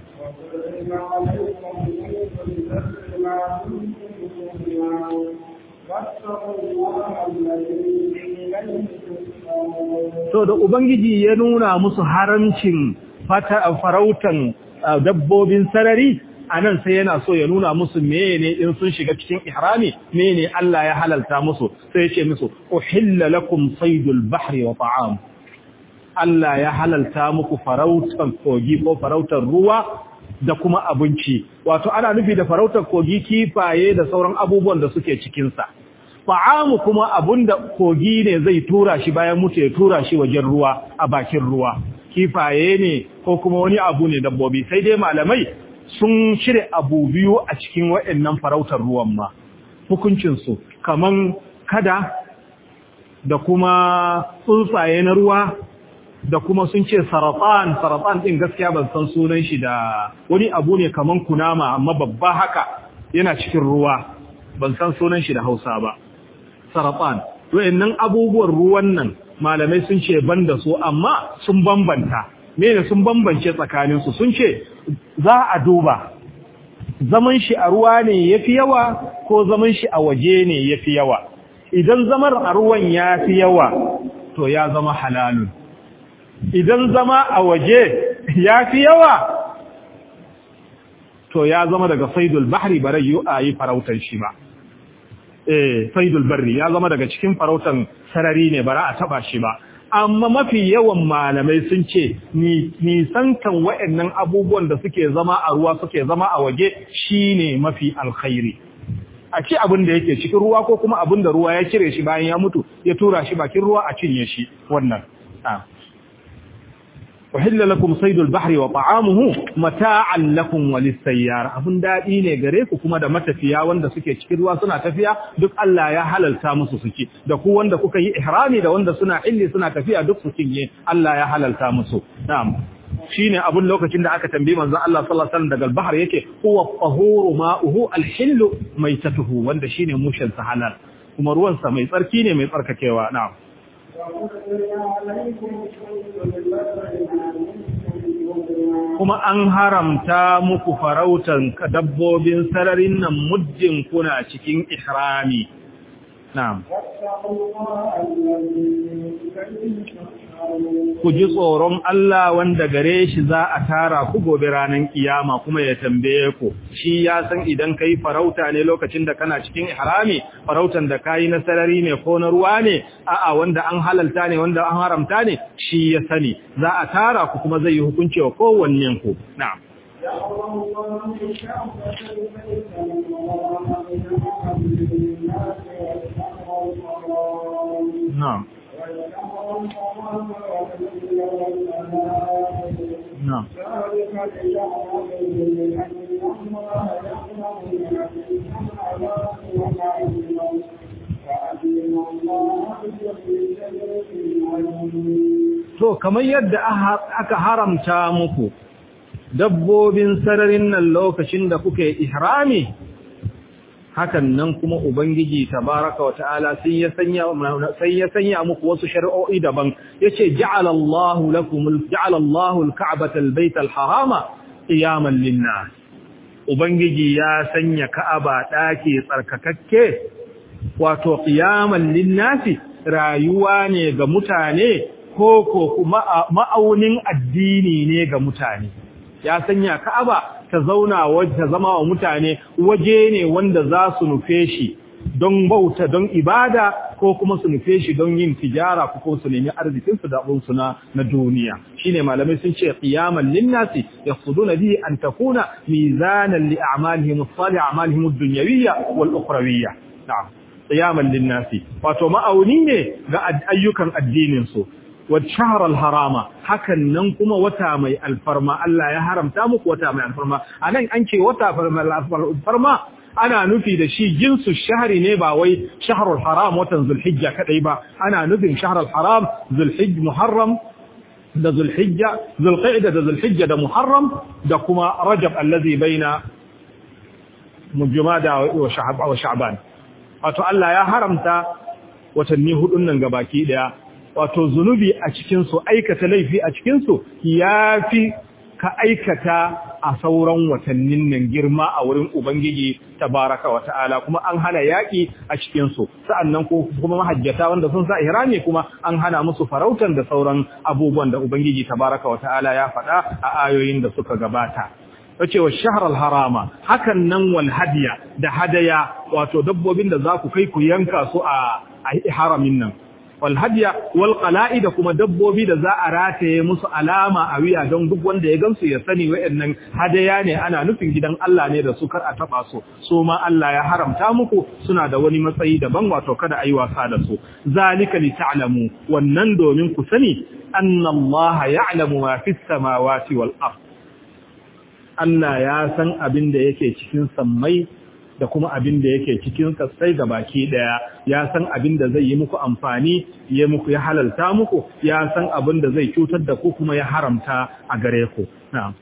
So da Ubangiji ya nuna musu haramcin farautan dabbobin sarari a nan sai yana so ya nuna musu mene in sun shiga cikin ihrami mene Allah ya halalta musu sai ya ce musu uhilla lakum saydul bahri wa ta'am Allah ya halalta muku farautar kogi ko farautar ruwa da kuma abinci wato ana nufi da farautar kogi kifaye da sauran abubuwan da suke cikinsa fa'amu kuma abunda kogi ne zai tura shi bayan mutu ya tura shi wajen ruwa a bakin ruwa kifaye ne ko kuma wani abu ne dabbobi sai dai malamai sun shirya abu biyu a cikin waɗannan farautar ruwan ma hukuncinsu kaman kada da kuma tsuntsaye na ruwa da kuma sun ce saratan saratan din gaskiya ban san sunan shi da wani abu ne kaman kunama amma babba haka yana cikin ruwa ban san sunan shi da Hausa ba saratan wayannan abubuwan ruwan nan malamai sun ce banda su amma sun bambanta mene sun bambance tsakanin su sun ce za a duba zaman shi a ruwa ne yafi yawa ko zaman shi a waje ne yafi yawa idan zamar a ruwan yafi yawa to ya zama halalun idan zama a waje ya fi yawa to ya zama daga saidul bahri ba rai a yi farautar shi ba eh saidul barri ya zama daga cikin farautan sarari ne bara a taba shi ba amma mafi yawan malamai sun ce nisantan wa'annan abubuwan da suke zama a ruwa suke zama a waje shine mafi alkhairi a ci abin da yake cikin ruwa ko kuma abin da ruwa ya cire shi bayan ya mutu ya tura shi bakin ruwa a cinye shi wannan وحل لكم صيد البحر وطعامه متاعا لكم وللسيارة abun dadi ne gare ku kuma da matafiya wanda suke cikin ruwa suna tafiya duk Allah ya halalta musu suke da ku wanda kuka yi ihrami da wanda suna illi suna tafiya duk su cinye Allah ya halalta musu na'am shine abun lokacin da aka tambaye manzon Allah sallallahu alaihi wasallam daga al-bahr yake huwa tahuru ma'uhu al-hillu maitatuhu wanda shine mushin sa halal kuma ruwan sa mai tsarki ne mai tsarkakewa na'am kuma an haramta muku farautan dabbobin sararin nan muddin kuna cikin ihrami na'am ku ji tsoron Allah wanda gare shi za a tara ku gobe ranar kiyama kuma ya tambaye ku shi ya san idan kai farauta ne lokacin da kana cikin ihrami farautan da kai na sarari ne ko na ruwa ne a'a wanda an halalta ne wanda an haramta ne shi ya sani za a tara ku kuma zai yi hukunci wa kowannen ku na'am na'am نعم To, kamar yadda aka haramta muku dabbobin sararin nan lokacin da kuke ihrami, hakan nan kuma ubangiji tabaraka wata'ala sai ya sanya sai ya sanya muku wasu shari'o'i daban yace ja'ala Allahu lakum ja'ala Allahu al-ka'bata al-bayta al-harama qiyaman lin-nas ubangiji ya sanya ka'aba dake tsarkakakke wato qiyaman lin-nas rayuwa ne ga mutane ko ko kuma ma'aunin addini ne ga mutane ya sanya ka'aba ta zauna ta zama wa mutane waje ne wanda za su nufe shi don bauta don ibada ko kuma su nufe shi don yin tijara ko su nemi arzikin su da abun su na na duniya shine malamai sun ce qiyaman linnasi yaqsuduna bihi an takuna mizanan li a'malihim as-salih a'malihim ad-dunyawiyya wal ukhrawiyya na'am qiyaman linnasi wato ma'auni ne ga ayyukan addinin su والشهر الحرام hakan nan kuma wata mai alfarma Allah ya haramta muku wata mai alfarma anan an ce wata alfarma ana nufi da shi jinsu shahri ne ba wai shahrul haram watan zulhijja kadai ba ana nufin shahrul haram zulhijj muharram da zulhijja zulqa'da da zulhijja da muharram da kuma rajab allazi baina mujmada wa sha'ban wato Allah ya haramta watanni hudun nan gabaki daya wato zunubi a cikinsu aikata laifi a cikinsu ya fi ka aikata a sauran watannin nan girma a wurin Ubangiji tabaraka wa ta'ala kuma an hana yaƙi a cikinsu sa'annan kuma mahajjata wanda sun sa ihrami kuma an hana musu farautan da sauran abubuwan da Ubangiji tabaraka wa ta'ala ya faɗa a ayoyin da suka gabata wace wa shahr harama hakan nan wal hadiya da hadaya wato dabbobin da za ku kai ku yanka su a haramin nan walhadiya wal qala'id kuma dabbobi da za a rataye musu alama a wiya don duk wanda ya gansu ya sani wayannan hadaya ne ana nufin gidan Allah ne da su kar a taba su so ma Allah ya haramta muku suna da wani matsayi daban wato kada ayi wasa da su zalika li ta'lamu wannan domin ku sani anna Allah ya'lamu ma fis samawati wal ard Allah ya san abin da yake cikin sammai da kuma abin da yake cikin kasai ga baki daya ya san abin da zai yi muku amfani ya muku ya halalta muku ya san abin da zai cutar da ku kuma ya haramta a gare ku na'am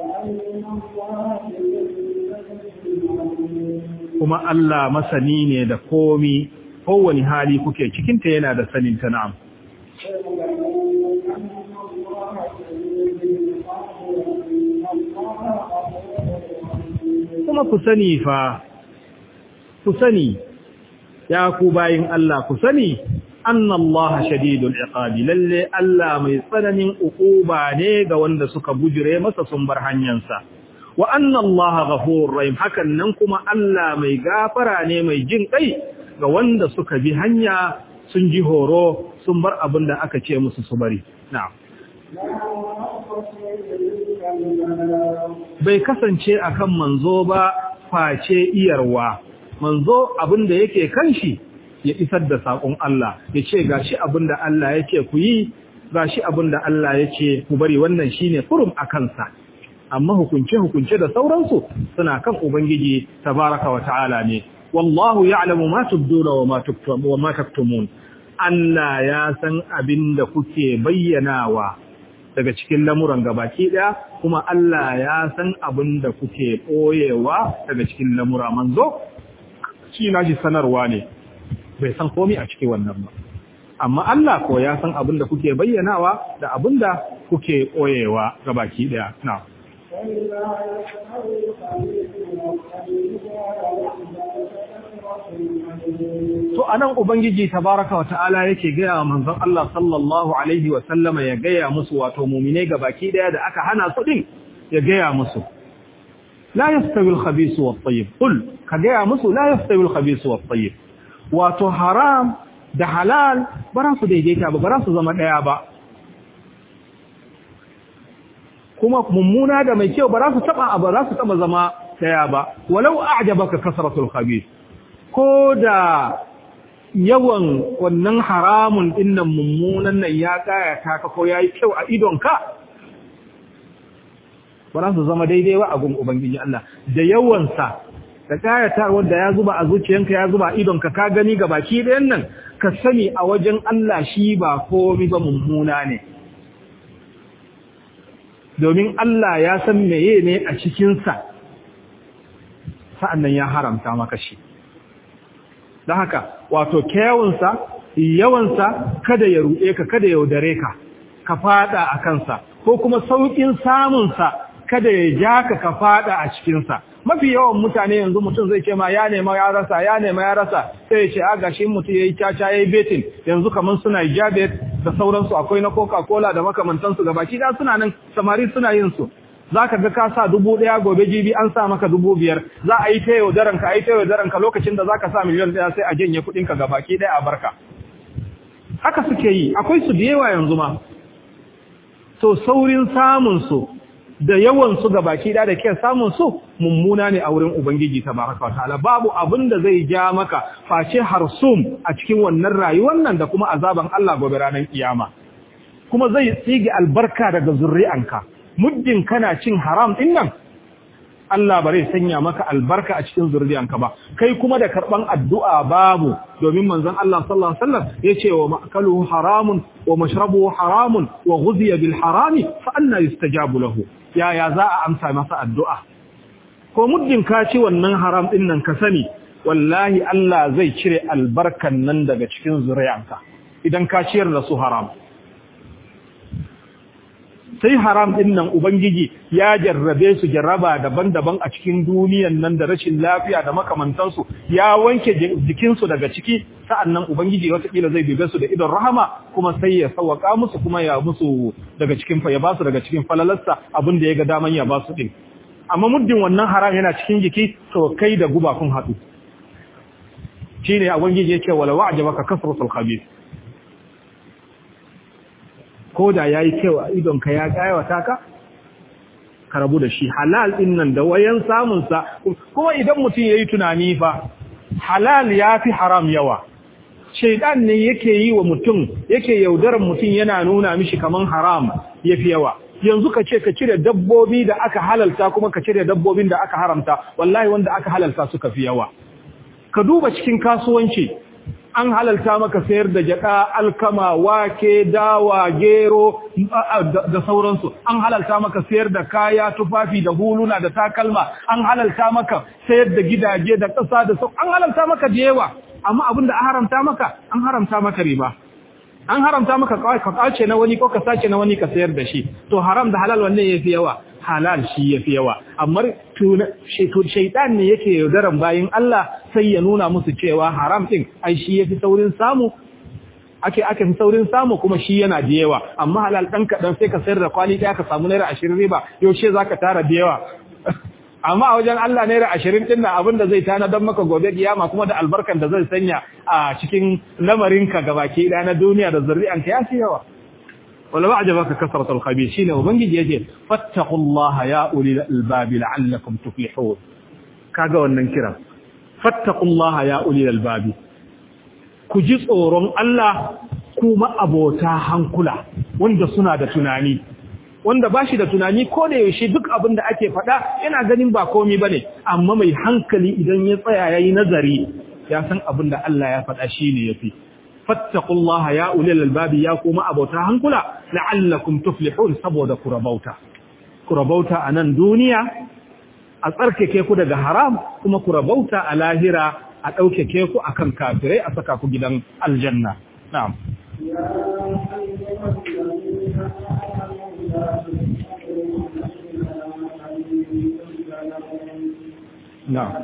kuma Allah masani ne da komi kowane hali kuke cikin ta yana da sanin ta na'am kuma ku sani fa ku sani ya ku bayin Allah ku sani annallaha shadidul iqabi lalle Allah mai tsananin ukuba ne ga wanda suka bujire masa sun bar hanyarsa wa annallaha ghafurur rahim hakan nan kuma Allah mai gafara ne mai jin kai ga wanda suka bi hanya sun ji horo sun bar abin da aka ce musu su bari na'am bai kasance akan manzo ba face iyarwa manzo abin da yake kan shi ya isar da saƙon Allah ya ce gashi abin da Allah ya ce ku yi gashi abin da Allah ya ce ku bari wannan shine furum a kansa amma hukunce hukunce da sauransu suna kan ubangiji tabaraka wa ta'ala ne wallahu ya'lamu ma tubduna wa ma tuktumun wa ma taktumun Allah ya san abin da kuke bayyanawa daga cikin lamuran gabaki daya kuma Allah ya san abin da kuke ɓoyewa daga cikin lamura manzo shi na shi sanarwa ne bai san komi a cikin wannan ba amma Allah ko ya san abin da kuke bayyanawa da abin da kuke ɓoyewa gabaki daya na To anan Ubangiji tabaraka wata'ala yake gaya wa manzon Allah sallallahu alaihi wa sallama ya gaya musu wato mu'mine baki daya da aka hana su din ya gaya musu la yastawi al-khabith wa at-tayyib qul ka gaya musu la yastawi al-khabith wa at-tayyib wato haram da halal ba su daidaita ba ba su zama daya ba kuma mummuna da mai kyau ba za su taba ba za su taba zama daya ba walau a'jabaka kasratul khabith ko da yawan wannan haramun dinnan mummunan nan ya kaya ka ko yayi kyau a idonka ba za su zama daidai ba a gun ubangiji Allah da yawansa da kayata wanda ya zuba a zuciyanka ya zuba a idonka ka gani ga baki ɗayan nan ka sani a wajen Allah shi ba komai ba mummuna ne domin Allah ya san meye ne a cikinsa sa'an nan ya haramta maka shi don haka wato kyawunsa yawansa kada ya ruɗe ka kada ya yaudare ka ka fada a kansa ko kuma sauƙin samunsa kada ya ja ka ka fada a cikinsa mafi yawan mutane yanzu mutum zai ce ma ya nema ya rasa ya nema ya rasa sai ya ce a gashi mutum ya yi caca ya yi betin yanzu kamar suna jabet da sauransu akwai na coca-cola da makamantansu ga baki da suna nan samari suna yin su za ka ga ka sa dubu ɗaya gobe jibi an sa maka dubu biyar za a yi ta yaudaran ka a yi ta yaudaran ka lokacin da za ka sa miliyan ɗaya sai a janye kuɗinka ga baki ɗaya a barka haka suke yi akwai su da yawa yanzu ma to saurin samun su da yawan su ga baki ɗaya da ke samun su mummuna ne a wurin ubangiji tabaraka wataala babu abin da zai ja maka face harsum a cikin wannan rayuwar nan da kuma azaban Allah gobe ranar kiyama kuma zai tsige albarka daga zurri'anka muddin kana cin haram din nan Allah bare sanya maka albarka a cikin zuriyanka ba kai kuma da karban addu'a babu domin manzon Allah sallallahu alaihi wasallam yace wa ma'kaluhu haramun wa mashrabuhu haramun wa ghuziya bil harami fa anna yustajabu lahu ya ya za a amsa masa addu'a ko muddin ka ci wannan haram din nan ka sani wallahi Allah zai cire albarkan nan daga cikin zuriyanka idan ka ciyar da su haram sai haram din nan ubangiji ya jarrabe su jarraba daban-daban a cikin duniyan nan da rashin lafiya da makamantansu ya wanke jikinsu daga ciki sa'annan ubangiji watakila zai bibe su da idon rahama kuma sai ya sauwaka musu kuma ya musu daga cikin ya ba su daga cikin falalarsa abin da ya ga daman ya ba su din amma muddin wannan haram yana cikin jiki to kai da guba kun haɗu shine ubangiji yake wala wa'jabaka kasratul khabith ko da ya yi kyau a idonka ya ƙayawata ka ka rabu da shi halal ɗin nan da wayan samunsa kuma idan mutum ya yi tunani fa halal ya fi haram yawa shaidan ne yake yi wa mutum yake yaudarar mutum yana nuna mishi kaman haram ya fi yawa yanzu ka ce ka cire dabbobi da aka halalta kuma ka cire dabbobin da aka haramta wallahi wanda aka halalta suka fi yawa ka duba cikin kasuwanci an halalta maka sayar da jaka alkama wake dawa gero da sauransu an halalta maka sayar da kaya tufafi da huluna da takalma an halalta maka sayar da gidaje da ƙasa da sau an halalta maka da yawa amma abinda an haramta maka an haramta maka riba an haramta maka ka kace na wani ko ka sace na wani ka sayar da shi to haram da halal wanne yafi yawa halal shi yafi yawa amma shaitan ne yake yaudaran bayin Allah sai ya nuna musu cewa haram din ai shi yafi saurin samu ake ake fi saurin samu kuma shi yana da yawa amma halal dan kadan sai ka sayar da kwali ɗaya ka samu naira 20 riba yaushe zaka tara da yawa amma a wajen Allah naira 20 din nan abin da zai tana don maka gobe kiyama kuma da albarkan da zai sanya a cikin lamarinka gabaki ɗaya na duniya da zuri'anka ya fi yawa wala ba'jabaka kasratul khabir shine ubangiji yace fattaqullaha ya ulil albab la'allakum tuflihun kaga wannan kira fattaqullaha ya ulil albab ku ji tsoron Allah kuma abota hankula wanda suna da tunani wanda bashi da tunani ko da yaushe duk abin da ake faɗa yana ganin ba komai bane amma mai hankali idan ya tsaya yayi nazari ya san abin da Allah ya faɗa shine yafi fattaqullaha ya ulil albabi ya kuma abota hankula la'allakum tuflihun saboda ku rabauta ku rabauta a nan duniya a tsarkake ku daga haram kuma ku rabauta a lahira a ɗaukake ku akan kafirai a saka ku gidan aljanna na'am na'am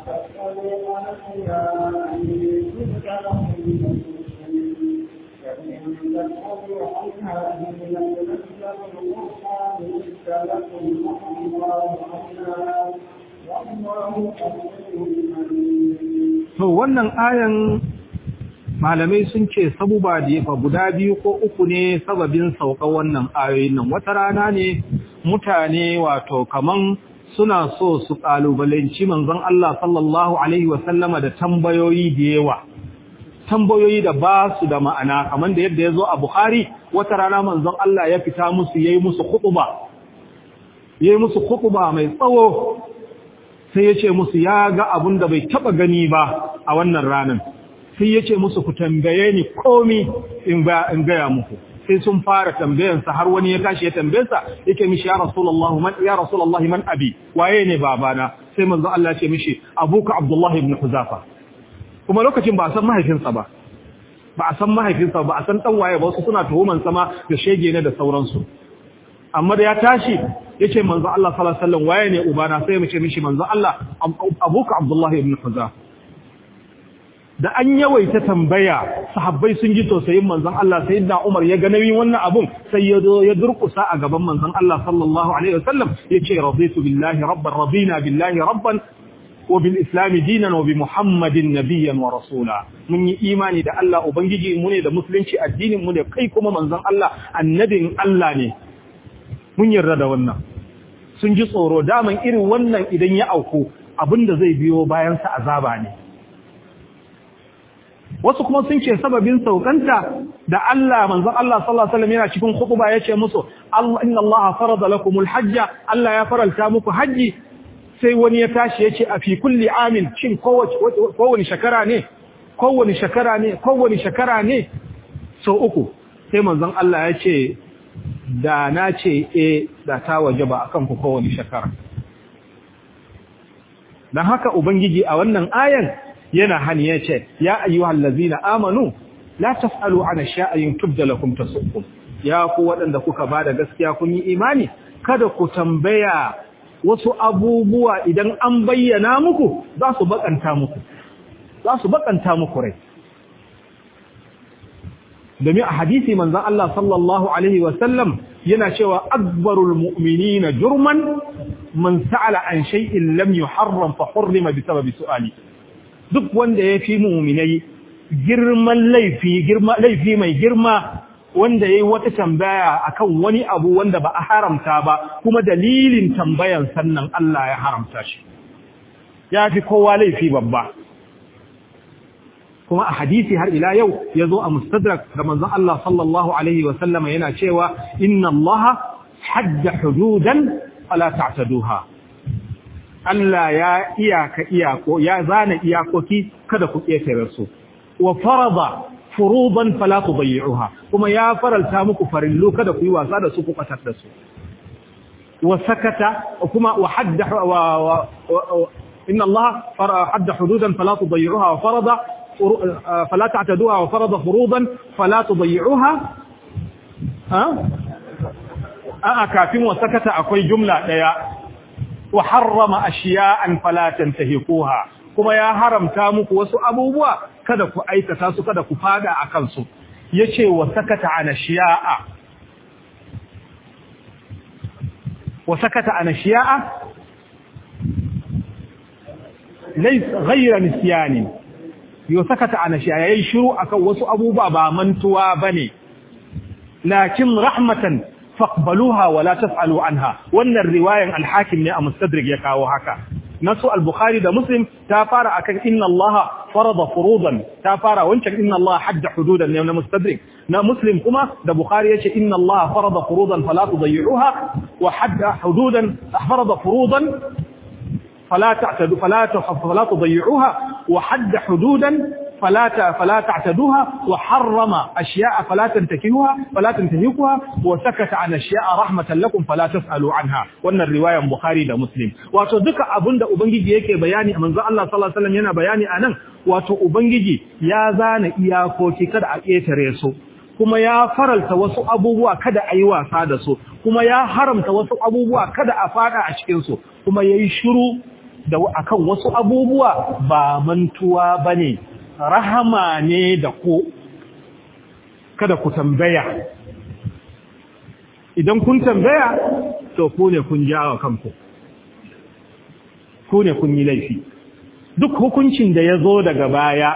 To wannan ayan malamai sun ce sabuba da yafa guda biyu ko uku ne sababin sauka wannan ayoyin nan wata rana ne mutane wato kaman suna so su kalubalanci manzon Allah sallallahu alaihi wasallama da tambayoyi da yawa tambayoyi da ba su da ma'ana kamar da yadda ya zo a Bukhari wata rana manzon Allah ya fita musu yayi musu khutba yayi musu khutba mai tsawo sai ya ce musu ya ga abun da bai taba gani ba a wannan ranar sai ya ce musu ku tambaye ni komi in ba in gaya muku sai sun fara tambayansa har wani ya tashi ya tambayensa yake mishi ya rasulullahi man ya rasulullahi man abi waye ne babana sai manzo Allah ya ce mishi abuka abdullahi ibn huzafa kuma lokacin ba a san mahaifinsa ba ba a san mahaifinsa ba a san dan waye ba wasu suna tuhuman sama da shege ne da sauransu amma da ya tashi yace manzo Allah sallallahu alaihi wasallam waye ne ubana sai mu ce mishi manzo Allah abuka Abdullah ibn Huza da an yawaita tambaya sahabbai sun ji tausayin manzon Allah sayyidina Umar ya ga nauyin wannan abun sai ya zo ya durkusa a gaban manzon Allah sallallahu alaihi wasallam yace raditu billahi rabban radina billahi rabban wa bil islam dinan wa bi muhammadin nabiyyan wa rasula mun yi imani da Allah ubangiji mu ne da musulunci addinin mu ne kai kuma manzon Allah annabin Allah ne mun yarda da wannan sun ji tsoro daman irin wannan idan ya auku abinda zai biyo bayan sa azaba ne wasu kuma sun ce sababin saukanta da Allah manzon Allah sallallahu alaihi wasallam yana cikin khutba yace musu Allah inna Allah farada lakumul hajja Allah ya faralta muku haji sai wani ya tashi yace a fi kulli amin shin kowace kowani shekara ne kowani shekara ne kowani shekara ne so uku sai manzon Allah yace da na ce eh da ta wajaba akan ku kowani shekara dan haka ubangiji a wannan ayan yana hani ya ce ya ayyuhal lazina amanu la taf'alu an sha'in tubda lakum tasukkum ya ku waɗanda kuka bada gaskiya kun yi imani kada ku tambaya wasu abubuwa idan an bayyana muku za su bakanta muku za su bakanta muku rai domin a hadisi manzon Allah sallallahu alaihi wa sallam yana cewa akbarul mu'minina jurman man sa'ala an shay'in lam yuharram fa hurrima bi sababi su'ali duk wanda ya fi muminai girman laifi girma laifi mai girma wanda yayi wata tambaya akan wani abu wanda ba a haramta ba kuma dalilin tambayan sannan Allah ya haramta shi ya fi kowa laifi babba kuma a hadisi har ila yau ya zo a mustadrak da manzon Allah sallallahu alaihi wa sallama yana cewa inna Allah hadda hududan fala ta'taduha Allah ya iyaka iyako ya zana iyakoki kada ku ƙetare su wa farada furudan fala tudayyi'uha kuma ya faralta muku farillu kada ku yi wasa da su ku katar da su wa sakata kuma wa hadda wa inna Allah hadda hududan fala tudayyi'uha wa farada fala ta'taduha wa farada furudan fala tudayyi'uha ha a kafin wa sakata akwai jumla daya wa harrama ashiya'an fala tantahikuha kuma ya haramta muku wasu abubuwa kada ku aikata su kada ku fada akan su yace wa sakata an ashiya'a wa sakata an ashiya'a lays ghayra nisyani yo sakata an ashiya'a yayi shiru akan wasu abubuwa ba mantuwa bane lakin rahmatan faqbaluha wa la taf'alu anha wannan riwayan al-hakim ne a mustadrik ya kawo haka nasu al-bukhari da muslim ta fara akan inna allaha farada furudan ta fara wancan inna allaha hadda hududan ne na mustadrik na muslim kuma da bukhari yace inna allaha farada furudan fala tudayyi'uha wa hadda hududan farada furudan فلا تعتدوا فلا فلا تضيعوها وحد حدودا فلا فلا تعتدوها وحرم اشياء فلا تنتهكوها فلا تنتهكوها وسكت عن اشياء رحمه لكم فلا تسالوا عنها wannan riwayan bukhari da muslim wato duka abinda ubangiji yake bayani manzo Allah sallallahu alaihi wasallam yana bayani anan wato ubangiji ya zana iyakoki kada a ketare su kuma ya faralta wasu abubuwa kada a yi wasa da su kuma ya haramta wasu abubuwa kada a fada a cikin su kuma yayi shiru da akan wasu abubuwa ba mantuwa bane rahama ne da ku kada ku tambaya idan kun tambaya to ku ne kun jawo kanku ku ne kun yi laifi duk hukuncin da ya zo daga baya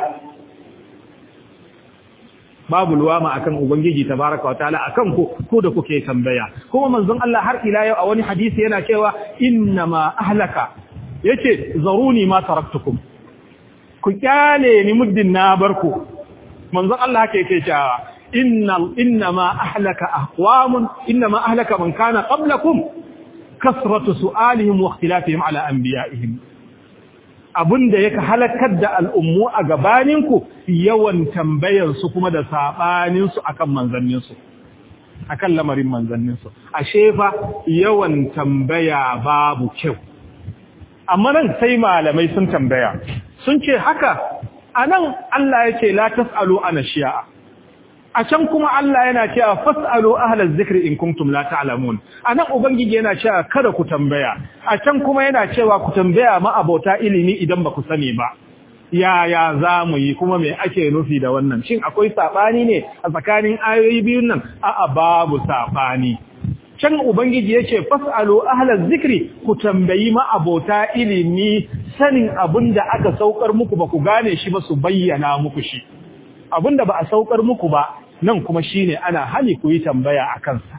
babu luwama akan ubangiji tabaraka wataala akan ku ko da kuke tambaya kuma manzon Allah har ila yau a wani hadisi yana cewa innama ahlaka yace zaruni ma taraktukum ku kyale ni muddin na barku manzon Allah haka yake cewa inna innama ahlaka aqwamun innama ahlaka man kana qablakum kasratu su'alihim wa ikhtilafihim ala anbiya'ihim abinda yake halakar da al'ummu a gabaninku yawan tambayar su kuma da sabanin su akan manzannin su akan lamarin manzannin su ashe fa yawan tambaya babu kyau amma nan sai malamai sun tambaya sun ce haka anan Allah ya ce la tasalu ana shi'a a can kuma Allah yana cewa fasalu ahlaz zikri in kuntum la ta'lamun anan ubangiji yana cewa kada ku tambaya a can kuma yana cewa ku tambaya ma abota ilimi idan ba ku sani ba yaya za mu yi kuma me ake nufi da wannan shin akwai sabani ne a tsakanin ayoyi biyun nan a'a babu sabani can ubangiji yace fasalu ahlaz zikri ku tambayi ma abota ilimi sanin abinda aka saukar muku ba ku gane shi ba su bayyana muku shi abinda ba a saukar muku ba nan kuma shine ana hali ku yi tambaya a kansa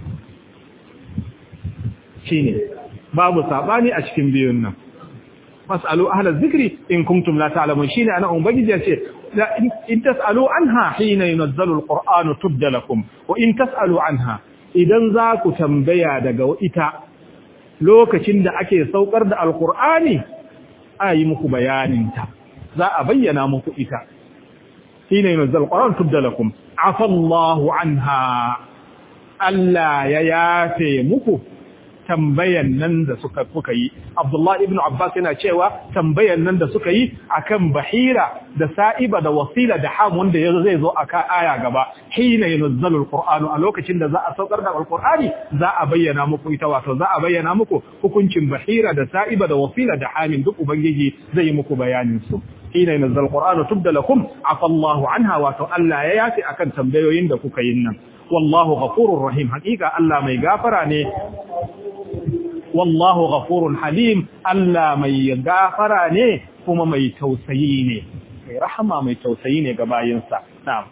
shine babu sabani a cikin biyun nan fasalu ahlaz zikri in kuntum la ta'lamun shine ana ubangiji yace in tasalu anha hina yunazzalu alqur'anu tubda lakum wa in tasalu anha idan za ku tambaya daga ita lokacin da ake saukar da alqur'ani ayi muku bayanin ta za a bayyana muku ita hina yunazzalu alqur'anu tubda lakum afa Allahu anha Allah ya yafe muku tambayan nan da suka kuka yi Abdullah ibn Abbas yana cewa tambayan nan da suka yi akan bahira da sa'iba da wasila da ham wanda zai zo aka aya gaba hina yunzalu alqur'anu a lokacin da za a saukar da alqur'ani za a bayyana muku ita wato za a bayyana muku hukuncin bahira da sa'iba da wasila da hamin duk ubangiji zai yi muku bayanin su hina yunzalu alqur'anu tubda lakum afa Allahu anha wato Allah ya yafi akan tambayoyin da kuka yin nan wallahu ghafurur rahim hakika Allah mai gafara ne wallahu ghafurun halim Allah mai gafara ne kuma mai tausayi ne mai rahama mai tausayi ne ga bayinsa na'am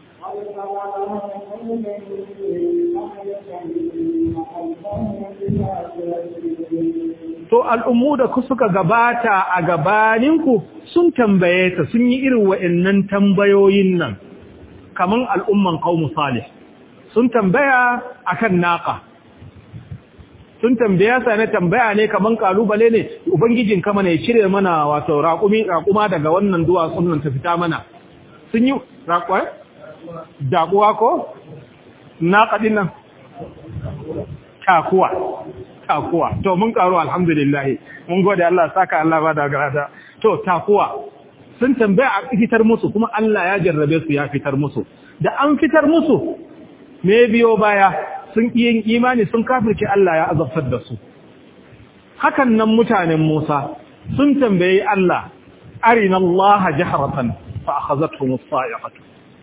to al'ummu da ku suka gabata a gabaninku sun tambaye ta sun yi irin wa'annan tambayoyin nan kaman al'umman qaumu salih sun tambaya akan naqa sun tambaya sa na tambaya ne kaman kalubale ne ubangijin kama ne cire mana wato raƙumi raƙuma daga wannan duwatsun nan ta fita mana sun yi raƙwa daƙuwa ko naqa din nan takuwa takuwa to mun karu alhamdulillah mun gode Allah saka Allah ba da garada to takuwa sun tambaya a fitar musu kuma Allah ya jarrabe su ya fitar musu da an fitar musu me biyo baya sun yin imani sun kafirce Allah ya azabtar da su hakan nan mutanen Musa sun tambayi Allah arina Allah jahratan fa akhazatuhum as-sa'iqatu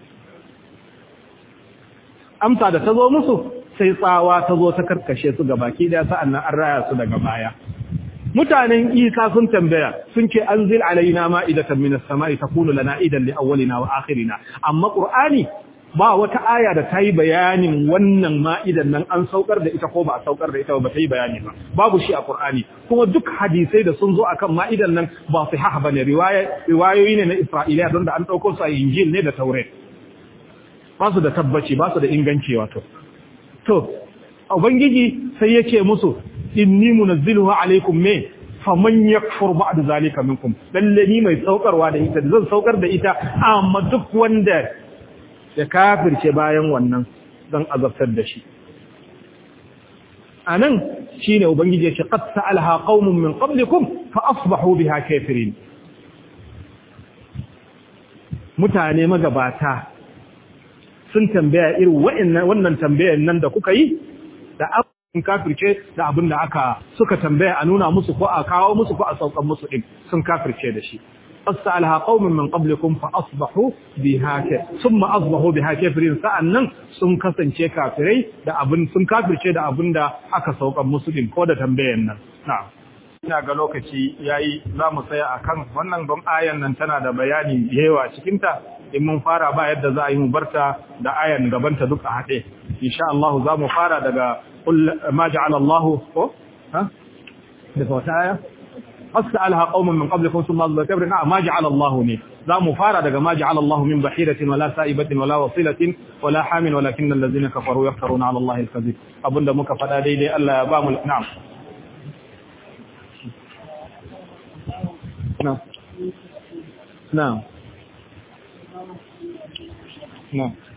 amsa da tazo musu sai tsawa tazo ta karkashe su gabaki daya sa'annan an raya su daga baya mutanen Isa sun tambaya sun ce anzil alaina ma'idatan minas sama'i takunu lana idan li awwalina wa akhirina amma qur'ani ba wata aya da ta yi bayanin wannan ma'idan nan an saukar da ita ko ba a saukar da ita ba ta yi bayani ba babu shi a Qur'ani kuma duk hadisai da sun zo akan ma'idan nan ba su haha bane riwayoyi ne na Isra'iliya don da an ɗauko su a Injil ne da Taurat ba su da tabbaci ba su da inganci wato to ubangiji sai yake musu inni munazziluhu alaikum me faman yakfur ba'da zalika minkum lalle ni mai saukarwa da ita zan saukar da ita amma duk wanda ya kafirce bayan wannan zan azabtar da shi anan shine ubangiji ya ce qad sa'alaha qaumun min qablikum fa asbahu biha kafirin mutane magabata sun tambaya irin wa'annan wannan tambayar nan da kuka yi da abin kafirce da abin da aka suka tambaya a nuna musu ko a kawo musu ko a saukan musu din sun kafirce da shi فسألها قوم من قبلكم فأصبحوا بها ثم أصبحوا بها كافرين sa'annan sun kasance kafirai da abin sun kafirce da abin da aka saukan musulmin ko da tambayan nan na'am ina ga lokaci yayi za mu tsaya akan wannan don ayan nan tana da bayani yawa cikin ta in mun fara ba yadda za a yi mu barta da ayan gabanta duk a haɗe insha Allah za mu fara daga ma ja'ala Allah ko ha daga wata aya أسألها قوم من قبلكم ثم أصبحوا كبرنا ما جعل الله ني ذا مفارة دقى ما جعل الله من بحيرة ولا سائبة ولا وصيلة ولا حام ولكن الذين كفروا يفترون على الله الكذب أبن دمك فلا ديدي ألا يبام نعم نعم نعم نعم